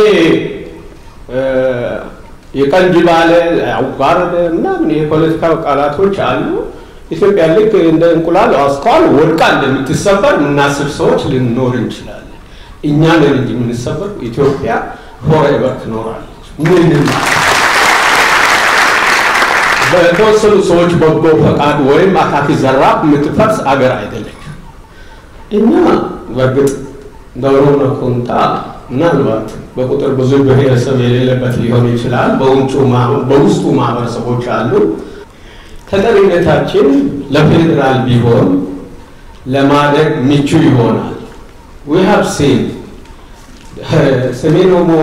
የቀንጅ ባለ አዋረደ ምናምን የፖለቲካ ቃላቶች አሉ። ኢትዮጵያ ልክ እንደ እንቁላል አስኳል ወድቃ እንደምትሰበር የምናስብ ሰዎች ልንኖር እንችላለን። እኛ ነን እንጂ የምንሰበር ኢትዮጵያ ፎሬቨር ትኖራለች። ምንም በተወሰኑ ሰዎች በጎ ፈቃድ ወይም አካኪ ዘራፍ የምትፈርስ አገር አይደለች። እኛ በእርግጥ ደብሮና ኮንታ ምናልባት በቁጥር ብዙ ብሔረሰብ የሌለበት ሊሆን ይችላል። በውስጡ ማህበረሰቦች አሉ። ተጠሪነታችን ለፌዴራል ቢሆን ለማደግ ምቹ ይሆናል። ዊ ሃቭ ሲን ሰሜን ኦሞ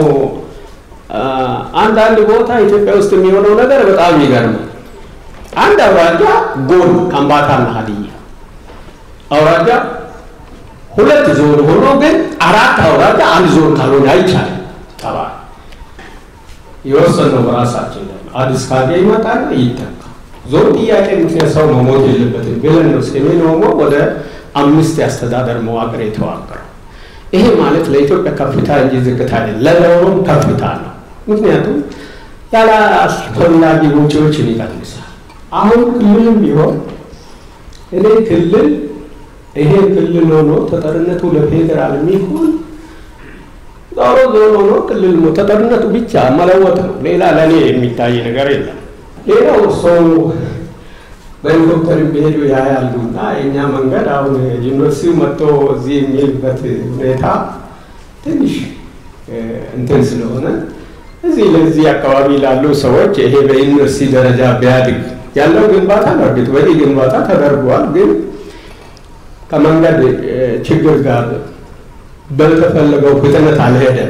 አንዳንድ ቦታ ኢትዮጵያ ውስጥ የሚሆነው ነገር በጣም ይገርማል። አንድ አውራጃ ጎን ከምባታና ሀዲያ አውራጃ ሁለት ዞን ሆኖ ግን አራት አውራጃ አንድ ዞን ካልሆነ አይቻልም። ጠባ የወሰነው በራሳችን አዲስ ካርጌ ይመጣል ይተካ ዞን ጥያቄ ምክንያት ሰው መሞት የለበትም ብለን ነው ሰሜን ኦሞ ወደ አምስት የአስተዳደር መዋቅር የተዋቀረው። ይሄ ማለት ለኢትዮጵያ ከፍታ እንጂ ዝቅታ አይደለም፣ ለዳውሮም ከፍታ ነው። ምክንያቱም ያለ አስፈላጊ ወጪዎችን ይቀንሳል። አሁን ክልልም ቢሆን እኔ ክልል ይሄ ክልል ሆኖ ተጠርነቱ ለፌዴራል የሚሆን ዞሮ ዞሮ ሆኖ ክልል ተጠርነቱ ብቻ መለወጥ ነው። ሌላ ለእኔ የሚታይ ነገር የለም። ሌላው ሰው በሄሊኮፕተር ቢሄዱ ያያሉ እና የእኛ መንገድ አሁን ዩኒቨርሲቲው መጥቶ እዚህ የሚልበት ሁኔታ ትንሽ እንትን ስለሆነ እዚህ ለዚህ አካባቢ ላሉ ሰዎች ይሄ በዩኒቨርሲቲ ደረጃ ቢያድግ ያለው ግንባታ በእርግጥ በቂ ግንባታ ተደርጓል፣ ግን ከመንገድ ችግር ጋር በተፈለገው ፍጥነት አልሄደም፣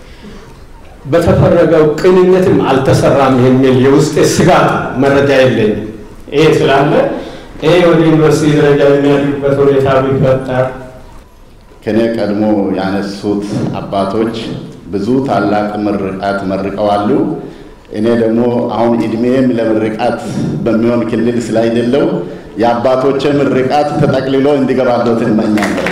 በተፈረገው ቅንነትም አልተሰራም የሚል የውስጤ ስጋት መረጃ የለኝም። ይሄ ስላለ ይሄ ወደ ዩኒቨርሲቲ ደረጃ የሚያድጉበት ሁኔታ ቢፈጠር ከኔ ቀድሞ ያነሱት አባቶች ብዙ ታላቅ ምርቃት መርቀዋሉ። እኔ ደግሞ አሁን እድሜም ለምርቃት በሚሆን ክልል ስላይደለው የአባቶቼ ምርቃት ተጠቅልሎ እንዲገባለት እመኛለሁ።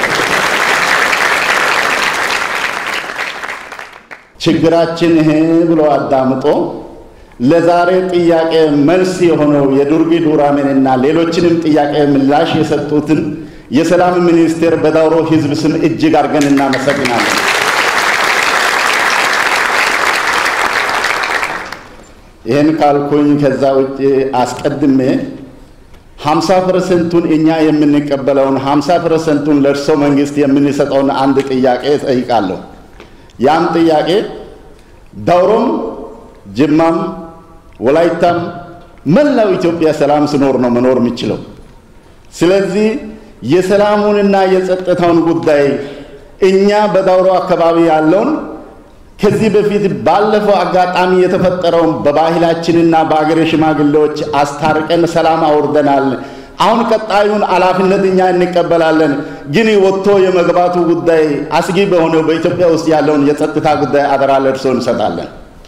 ችግራችን ይሄ ብሎ አዳምጦ ለዛሬ ጥያቄ መልስ የሆነው የዱርጊ ዱራሜንና ሌሎችንም ጥያቄ ምላሽ የሰጡትን የሰላም ሚኒስቴር በዳውሮ ሕዝብ ስም እጅግ አድርገን እናመሰግናለን። ይህን ካልኩኝ ከዛ ውጭ አስቀድሜ ሀምሳ ፐርሰንቱን እኛ የምንቀበለውን ሀምሳ ፐርሰንቱን ለእርሶ መንግስት የምንሰጠውን አንድ ጥያቄ ጠይቃለሁ። ያም ጥያቄ ዳውሮም፣ ጅማም፣ ወላይታም መላው ኢትዮጵያ ሰላም ስኖር ነው መኖር የሚችለው። ስለዚህ የሰላሙንና የጸጥታውን ጉዳይ እኛ በዳውሮ አካባቢ ያለውን ከዚህ በፊት ባለፈው አጋጣሚ የተፈጠረውን በባህላችንና በአገሬ ሽማግሌዎች አስታርቀን ሰላም አውርደናል። አሁን ቀጣዩን ኃላፊነት እኛ እንቀበላለን። ግን ወጥቶ የመግባቱ ጉዳይ አስጊ በሆነው በኢትዮጵያ ውስጥ ያለውን የጸጥታ ጉዳይ አደራ ለእርሶ እንሰጣለን።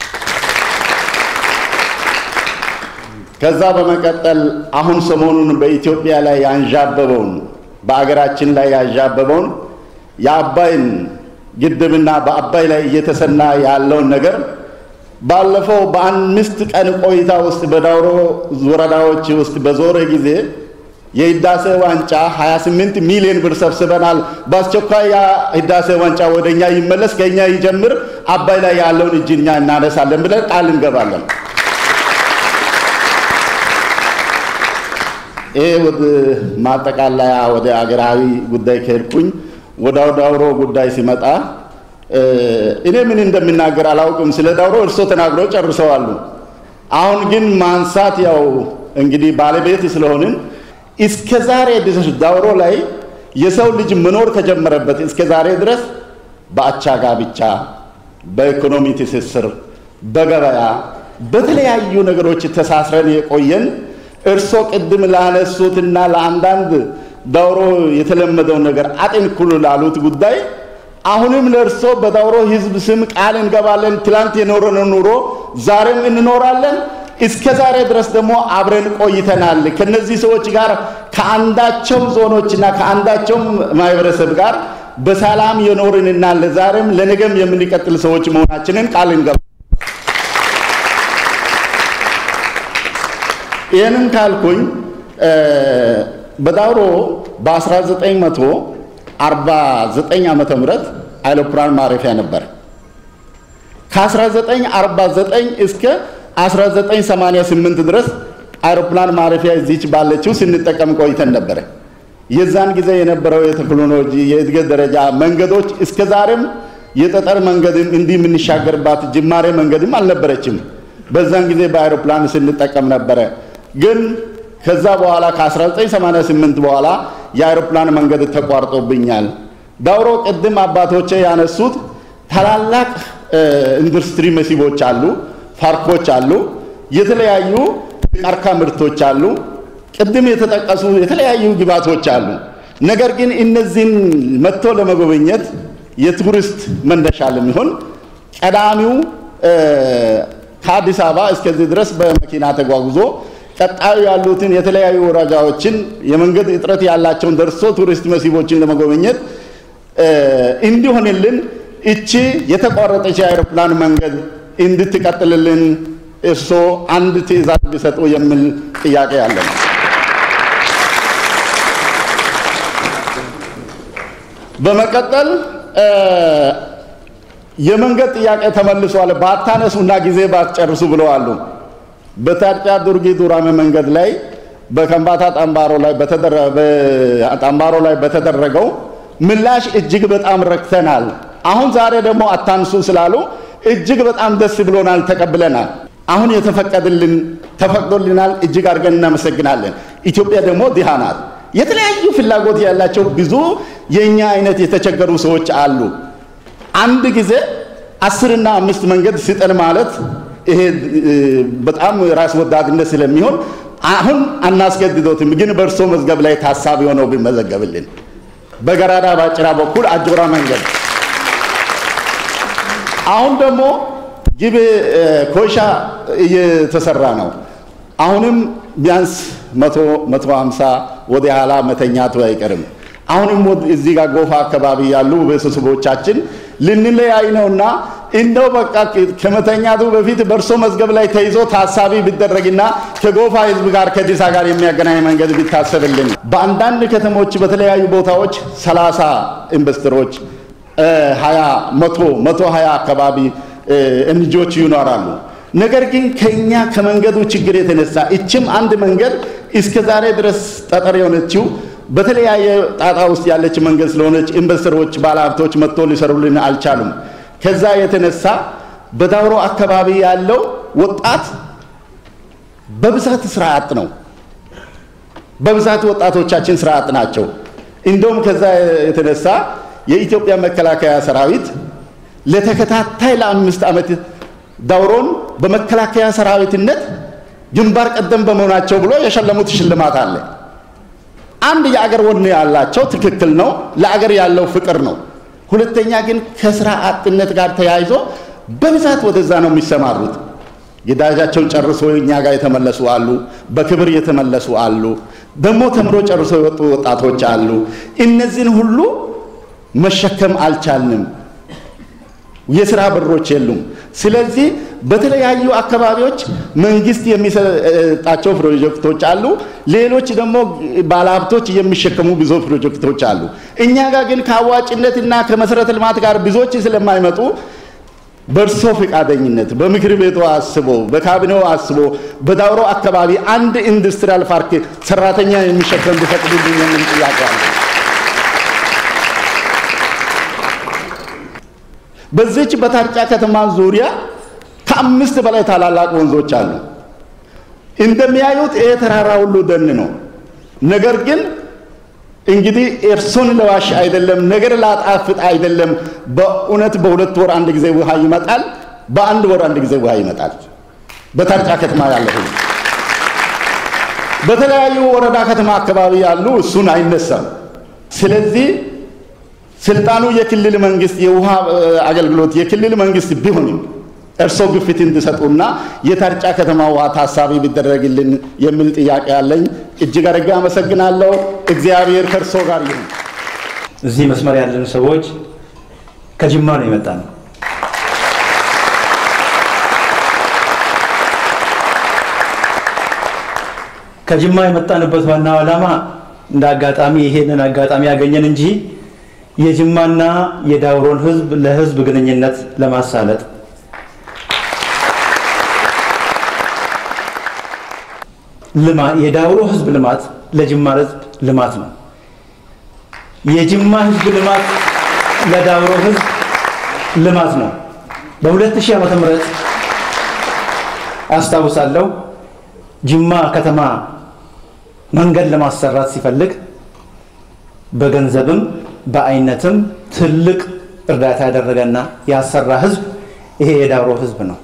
ከዛ በመቀጠል አሁን ሰሞኑን በኢትዮጵያ ላይ ያንዣበበውን በአገራችን ላይ ያንዣበበውን የአባይን ግድብና በአባይ ላይ እየተሰና ያለውን ነገር ባለፈው በአምስት ቀን ቆይታ ውስጥ በዳውሮ ወረዳዎች ውስጥ በዞረ ጊዜ የህዳሴ ዋንጫ 28 ሚሊዮን ብር ሰብስበናል። በአስቸኳይ ያ ህዳሴ ዋንጫ ወደ እኛ ይመለስ፣ ከእኛ ይጀምር፣ አባይ ላይ ያለውን እጅ እኛ እናነሳለን ብለን ቃል እንገባለን። ይሄ ወደ ማጠቃለያ ወደ አገራዊ ጉዳይ ከሄድኩኝ ወደ ዳውሮ ጉዳይ ሲመጣ እኔ ምን እንደምናገር አላውቅም። ስለ ዳውሮ እርሶ ተናግረው ጨርሰዋሉ። አሁን ግን ማንሳት ያው እንግዲህ ባለቤት ስለሆንን እስከ ዛሬ ድረስ ዳውሮ ላይ የሰው ልጅ መኖር ከጀመረበት እስከ ዛሬ ድረስ በአቻ ጋብቻ፣ በኢኮኖሚ ትስስር፣ በገበያ በተለያዩ ነገሮች ተሳስረን የቆየን እርሶ ቅድም ላነሱትና ለአንዳንድ ዳውሮ የተለመደውን ነገር አጤንኩሉ ላሉት ጉዳይ አሁንም ለእርሶ በዳውሮ ሕዝብ ስም ቃል እንገባለን። ትላንት የኖረነው ኑሮ ዛሬም እንኖራለን። እስከ ዛሬ ድረስ ደግሞ አብረን ቆይተናል። ከነዚህ ሰዎች ጋር ከአንዳቸው ዞኖችና ከአንዳቸው ማህበረሰብ ጋር በሰላም የኖርንና ለዛሬም ለነገም የምንቀጥል ሰዎች መሆናችንን ቃል እንገባ ይህንን ካልኩኝ በዳውሮ በ1949 ዓመተ ምህረት አይሮፕላን ማረፊያ ነበር። ከ1949 እስከ 1988 ድረስ አይሮፕላን ማረፊያ እዚች ባለችው ስንጠቀም ቆይተን ነበረ። የዛን ጊዜ የነበረው የቴክኖሎጂ የእድገት ደረጃ መንገዶች እስከ ዛሬም የጠጠር መንገድም እንዲህ የምንሻገርባት ጅማሬ መንገድም አልነበረችም። በዛን ጊዜ በአይሮፕላን ስንጠቀም ነበረ። ግን ከዛ በኋላ ከ1988 በኋላ የአይሮፕላን መንገድ ተቋርጦብኛል። ዳውሮ ቅድም አባቶቼ ያነሱት ታላላቅ ኢንዱስትሪ መስህቦች አሉ፣ ፓርኮች አሉ፣ የተለያዩ ቀርካ ምርቶች አሉ፣ ቅድም የተጠቀሱ የተለያዩ ግብዓቶች አሉ። ነገር ግን እነዚህን መጥቶ ለመጎብኘት የቱሪስት መነሻ ለሚሆን ቀዳሚው ከአዲስ አበባ እስከዚህ ድረስ በመኪና ተጓጉዞ ቀጣዩ ያሉትን የተለያዩ ወረዳዎችን የመንገድ እጥረት ያላቸውን ደርሶ ቱሪስት መስህቦችን ለመጎብኘት እንዲሆንልን እቺ የተቋረጠች የአይሮፕላን መንገድ እንድትቀጥልልን እርሶ አንድ ትዕዛዝ ቢሰጡ የሚል ጥያቄ አለ ነው። በመቀጠል የመንገድ ጥያቄ ተመልሷል፣ ባታነሱና ጊዜ ባትጨርሱ ብለዋሉ። በታርጫ ዱርጊ ዱራሜ መንገድ ላይ በከምባታ ጠምባሮ ላይ ጠምባሮ ላይ በተደረገው ምላሽ እጅግ በጣም ረክተናል። አሁን ዛሬ ደግሞ አታንሱ ስላሉ እጅግ በጣም ደስ ብሎናል፣ ተቀብለናል። አሁን የተፈቀደልን ተፈቅዶልናል። እጅግ አድርገን እናመሰግናለን። ኢትዮጵያ ደግሞ ድሃ ናት። የተለያዩ ፍላጎት ያላቸው ብዙ የእኛ አይነት የተቸገሩ ሰዎች አሉ። አንድ ጊዜ አስርና አምስት መንገድ ስጠን ማለት ይሄ በጣም ራስ ወዳድነት ስለሚሆን አሁን አናስገድዶትም፣ ግን በእርሶ መዝገብ ላይ ታሳቢ ሆነው ቢመዘገብልን በገራዳ ባጭራ በኩል አጆራ መንገድ አሁን ደግሞ ጊቤ ኮይሻ እየተሰራ ነው። አሁንም ቢያንስ መቶ መቶ ሀምሳ ወደ ኋላ መተኛቱ አይቀርም። አሁንም እዚህ ጋር ጎፋ አካባቢ ያሉ ቤተሰቦቻችን ልንለያይ ነውና እንደው በቃ ከመተኛቱ በፊት በእርሶ መዝገብ ላይ ተይዞ ታሳቢ ቢደረግና ከጎፋ ሕዝብ ጋር ከዲሳ ጋር የሚያገናኝ መንገድ ቢታሰብልን። በአንዳንድ ከተሞች በተለያዩ ቦታዎች ሰላሳ ኢንቨስተሮች ሀያ መቶ መቶ ሀያ አካባቢ እንጆች ይኖራሉ። ነገር ግን ከኛ ከመንገዱ ችግር የተነሳ እችም አንድ መንገድ እስከ ዛሬ ድረስ ጠጠር የሆነችው በተለያየ ጣጣ ውስጥ ያለች መንገድ ስለሆነች ኢንቨስተሮች፣ ባለሀብቶች መጥቶ ሊሰሩልን አልቻሉም። ከዛ የተነሳ በዳውሮ አካባቢ ያለው ወጣት በብዛት ስራ አጥ ነው። በብዛት ወጣቶቻችን ስራ አጥ ናቸው። እንደውም ከዛ የተነሳ የኢትዮጵያ መከላከያ ሰራዊት ለተከታታይ ለአምስት ዓመት ዳውሮን በመከላከያ ሰራዊትነት ግንባር ቀደም በመሆናቸው ብሎ የሸለሙት ሽልማት አለ። አንድ የአገር ወኔ ያላቸው ትክክል ነው፣ ለአገር ያለው ፍቅር ነው። ሁለተኛ ግን ከስራ አጥነት ጋር ተያይዞ በብዛት ወደዛ ነው የሚሰማሩት። ግዳጃቸውን ጨርሶ እኛ ጋር የተመለሱ አሉ፣ በክብር የተመለሱ አሉ፣ ደግሞ ተምሮ ጨርሶ የወጡ ወጣቶች አሉ። እነዚህን ሁሉ መሸከም አልቻልንም። የስራ በሮች የሉም። ስለዚህ በተለያዩ አካባቢዎች መንግስት የሚሰጣቸው ፕሮጀክቶች አሉ። ሌሎች ደግሞ ባለሀብቶች የሚሸከሙ ብዙ ፕሮጀክቶች አሉ። እኛ ጋር ግን ከአዋጭነትና ከመሰረተ ልማት ጋር ብዙዎች ስለማይመጡ በእርሶ ፈቃደኝነት በምክር ቤቱ አስቦ በካቢኔው አስቦ በዳውሮ አካባቢ አንድ ኢንዱስትሪያል ፓርክ ሰራተኛ የሚሸከም ቢፈቅዱልኝ የሚል ጥያቄ አለ። በዚች በታርጫ ከተማ ዙሪያ ከአምስት በላይ ታላላቅ ወንዞች አሉ። እንደሚያዩት ይሄ ተራራ ሁሉ ደን ነው። ነገር ግን እንግዲህ እርሶን ለዋሽ አይደለም፣ ነገር ላጣፍጥ አይደለም። በእውነት በሁለት ወር አንድ ጊዜ ውሃ ይመጣል፣ በአንድ ወር አንድ ጊዜ ውሃ ይመጣል። በታርጫ ከተማ ያለ ሁሉ በተለያዩ ወረዳ ከተማ አካባቢ ያሉ እሱን አይነሳም። ስለዚህ ስልጣኑ የክልል መንግስት የውሃ አገልግሎት የክልል መንግስት ቢሆንም እርሶ ግፊት እንዲሰጡና የታርጫ ከተማ ውሃ ታሳቢ ቢደረግልን የሚል ጥያቄ አለኝ። እጅግ አድርጌ አመሰግናለሁ። እግዚአብሔር ከእርሶ ጋር ይሁን። እዚህ መስመር ያለን ሰዎች ከጅማ ነው የመጣ ነው። ከጅማ የመጣንበት ዋናው ዓላማ እንደ አጋጣሚ ይሄንን አጋጣሚ ያገኘን እንጂ የጅማና የዳውሮን ህዝብ ለህዝብ ግንኙነት ለማሳለጥ የዳውሮ ህዝብ ልማት ለጅማ ህዝብ ልማት ነው። የጅማ ህዝብ ልማት ለዳውሮ ህዝብ ልማት ነው። በ2000 ዓመተ ምህረት አስታውሳለሁ ጅማ ከተማ መንገድ ለማሰራት ሲፈልግ በገንዘብም በአይነትም ትልቅ እርዳታ ያደረገና ያሰራ ህዝብ ይሄ የዳውሮ ህዝብ ነው።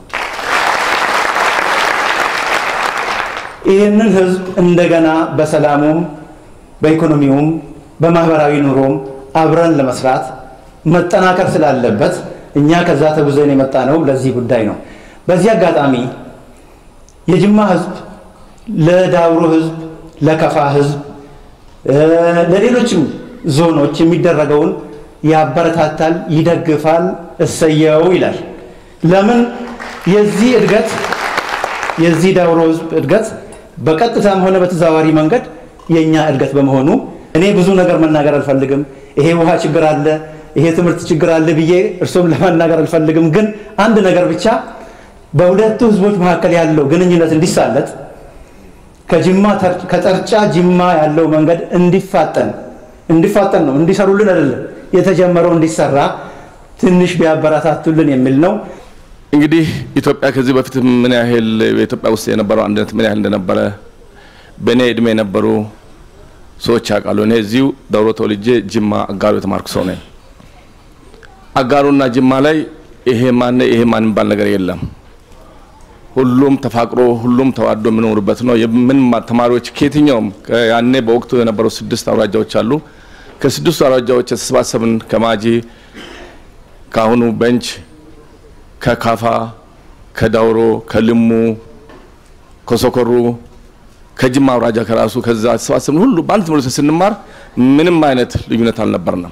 ይህንን ህዝብ እንደገና በሰላሙም በኢኮኖሚውም በማህበራዊ ኑሮም አብረን ለመስራት መጠናከር ስላለበት እኛ ከዛ ተጉዘን የመጣ ነው ለዚህ ጉዳይ ነው። በዚህ አጋጣሚ የጅማ ህዝብ ለዳውሮ ህዝብ፣ ለከፋ ህዝብ፣ ለሌሎችም ዞኖች የሚደረገውን ያበረታታል፣ ይደግፋል፣ እሰየው ይላል። ለምን የዚህ እድገት የዚህ ዳውሮ ህዝብ እድገት በቀጥታም ሆነ በተዘዋዋሪ መንገድ የእኛ እድገት በመሆኑ እኔ ብዙ ነገር መናገር አልፈልግም። ይሄ ውሃ ችግር አለ፣ ይሄ ትምህርት ችግር አለ ብዬ እርሱም ለመናገር አልፈልግም። ግን አንድ ነገር ብቻ በሁለቱ ህዝቦች መካከል ያለው ግንኙነት እንዲሳለጥ ከጅማ ከጠርጫ ጅማ ያለው መንገድ እንዲፋጠን እንዲፋጠን ነው እንዲሰሩልን አይደለም የተጀመረው እንዲሰራ ትንሽ ቢያበረታቱልን የሚል ነው። እንግዲህ ኢትዮጵያ ከዚህ በፊት ምን ያህል በኢትዮጵያ ውስጥ የነበረው አንድነት ምን ያህል እንደነበረ በእኔ እድሜ የነበሩ ሰዎች ያውቃሉ። እኔ እዚሁ ዳውሮ ተወልጄ ጅማ አጋሩ የተማርኩ ሰው ነኝ። አጋሩና ጅማ ላይ ይሄ ማን ይሄ ማን የሚባል ነገር የለም። ሁሉም ተፋቅሮ ሁሉም ተዋዶ የሚኖሩበት ነው። የምን ተማሪዎች ከየትኛውም ያኔ በወቅቱ የነበሩ ስድስት አውራጃዎች አሉ። ከስድስቱ አውራጃዎች የተሰባሰብን ከማጂ ከአሁኑ በንች ከካፋ ከዳውሮ ከልሙ ከሶኮሩ ከጅማ አውራጃ ከራሱ ከዛ ተሰባሰብን ሁሉ በአንድ ትምህርት ስንማር ምንም አይነት ልዩነት አልነበርንም።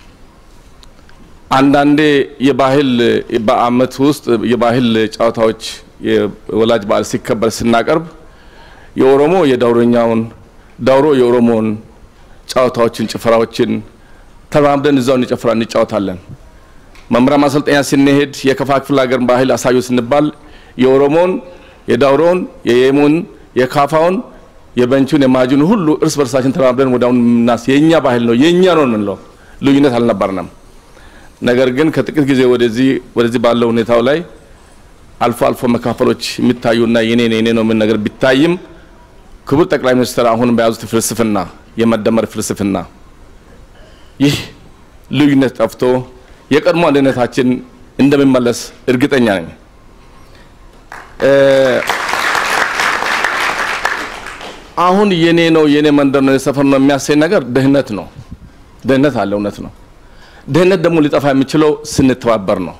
አንዳንዴ የባህል በአመት ውስጥ የባህል ጨዋታዎች የወላጅ በዓል ሲከበር ስናቀርብ የኦሮሞ የዳውሮኛውን ዳውሮ የኦሮሞውን ጨዋታዎችን ጭፈራዎችን ተራምደን እዛው እንጨፍራ እንጫወታለን። መምሪያ ማሰልጠኛ ስንሄድ የከፋ ክፍለ ሀገር ባህል አሳዩ ስንባል የኦሮሞን፣ የዳውሮውን፣ የየሙን፣ የካፋውን፣ የበንቹን፣ የማጁን ሁሉ እርስ በርሳችን ተራምደን ወዲያውኑ ምናስ የእኛ ባህል ነው የእኛ ነው የምንለው ልዩነት አልነበርንም። ነገር ግን ከጥቂት ጊዜ ወደዚህ ወደዚህ ባለው ሁኔታው ላይ አልፎ አልፎ መካፈሎች የሚታዩና የኔ የኔ ነው ምን ነገር ቢታይም ክቡር ጠቅላይ ሚኒስትር አሁን በያዙት ፍልስፍና የመደመር ፍልስፍና ይህ ልዩነት ጠፍቶ የቀድሞ አንድነታችን እንደሚመለስ እርግጠኛ ነኝ። አሁን የኔ ነው የኔ መንደር ነው የሰፈር ነው የሚያሰኝ ነገር ድህነት ነው። ድህነት አለ፣ እውነት ነው። ድህነት ደግሞ ሊጠፋ የሚችለው ስንተባበር ነው።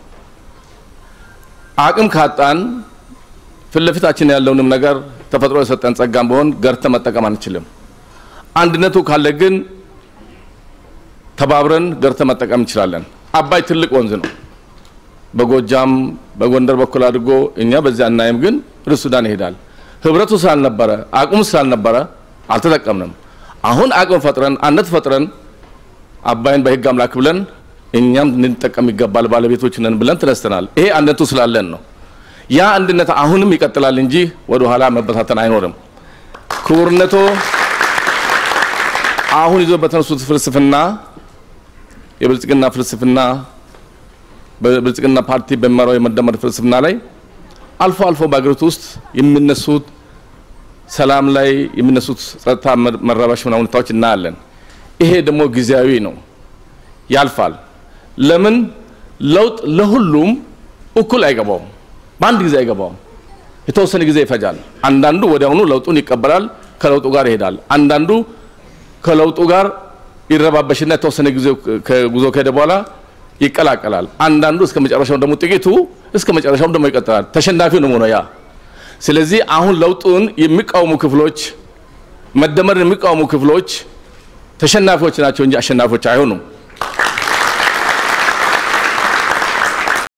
አቅም ካጣን ፊት ለፊታችን ያለውንም ነገር ተፈጥሮ የሰጠን ጸጋም ቢሆን ገርተ መጠቀም አንችልም። አንድነቱ ካለ ግን ተባብረን ገርተ መጠቀም እንችላለን። አባይ ትልቅ ወንዝ ነው። በጎጃም በጎንደር በኩል አድርጎ እኛ በዚያ እናይም፣ ግን ወደ ሱዳን ይሄዳል። ህብረቱ ስላልነበረ አቅሙ ስላልነበረ አልተጠቀምንም። አሁን አቅም ፈጥረን አንድነት ፈጥረን አባይን በህግ አምላክ ብለን እኛም ልንጠቀም ይገባል ባለቤቶች ነን ብለን ተነስተናል። ይሄ አንድነቱ ስላለን ነው። ያ አንድነት አሁንም ይቀጥላል እንጂ ወደ ኋላ መበታተን አይኖርም። ክቡርነቶ አሁን ይዞ በተነሱት ፍልስፍና የብልጽግና ፍልስፍና በብልጽግና ፓርቲ በሚመራው የመደመር ፍልስፍና ላይ አልፎ አልፎ በአገሪቱ ውስጥ የሚነሱት ሰላም ላይ የሚነሱት ጸጥታ መረባሽ ምናምን ሁኔታዎች እናያለን። ይሄ ደግሞ ጊዜያዊ ነው፣ ያልፋል። ለምን ለውጥ ለሁሉም እኩል አይገባውም፣ በአንድ ጊዜ አይገባውም። የተወሰነ ጊዜ ይፈጃል። አንዳንዱ ወዲያውኑ ለውጡን ይቀበላል፣ ከለውጡ ጋር ይሄዳል። አንዳንዱ ከለውጡ ጋር ይረባበሽና የተወሰነ ጊዜ ጉዞ ከሄደ በኋላ ይቀላቀላል። አንዳንዱ እስከ መጨረሻው ደግሞ ጥቂቱ እስከ መጨረሻው ደግሞ ይቀጥላል። ተሸናፊው ነው ያ። ስለዚህ አሁን ለውጡን የሚቃወሙ ክፍሎች መደመርን የሚቃወሙ ክፍሎች ተሸናፊዎች ናቸው እንጂ አሸናፊዎች አይሆኑም።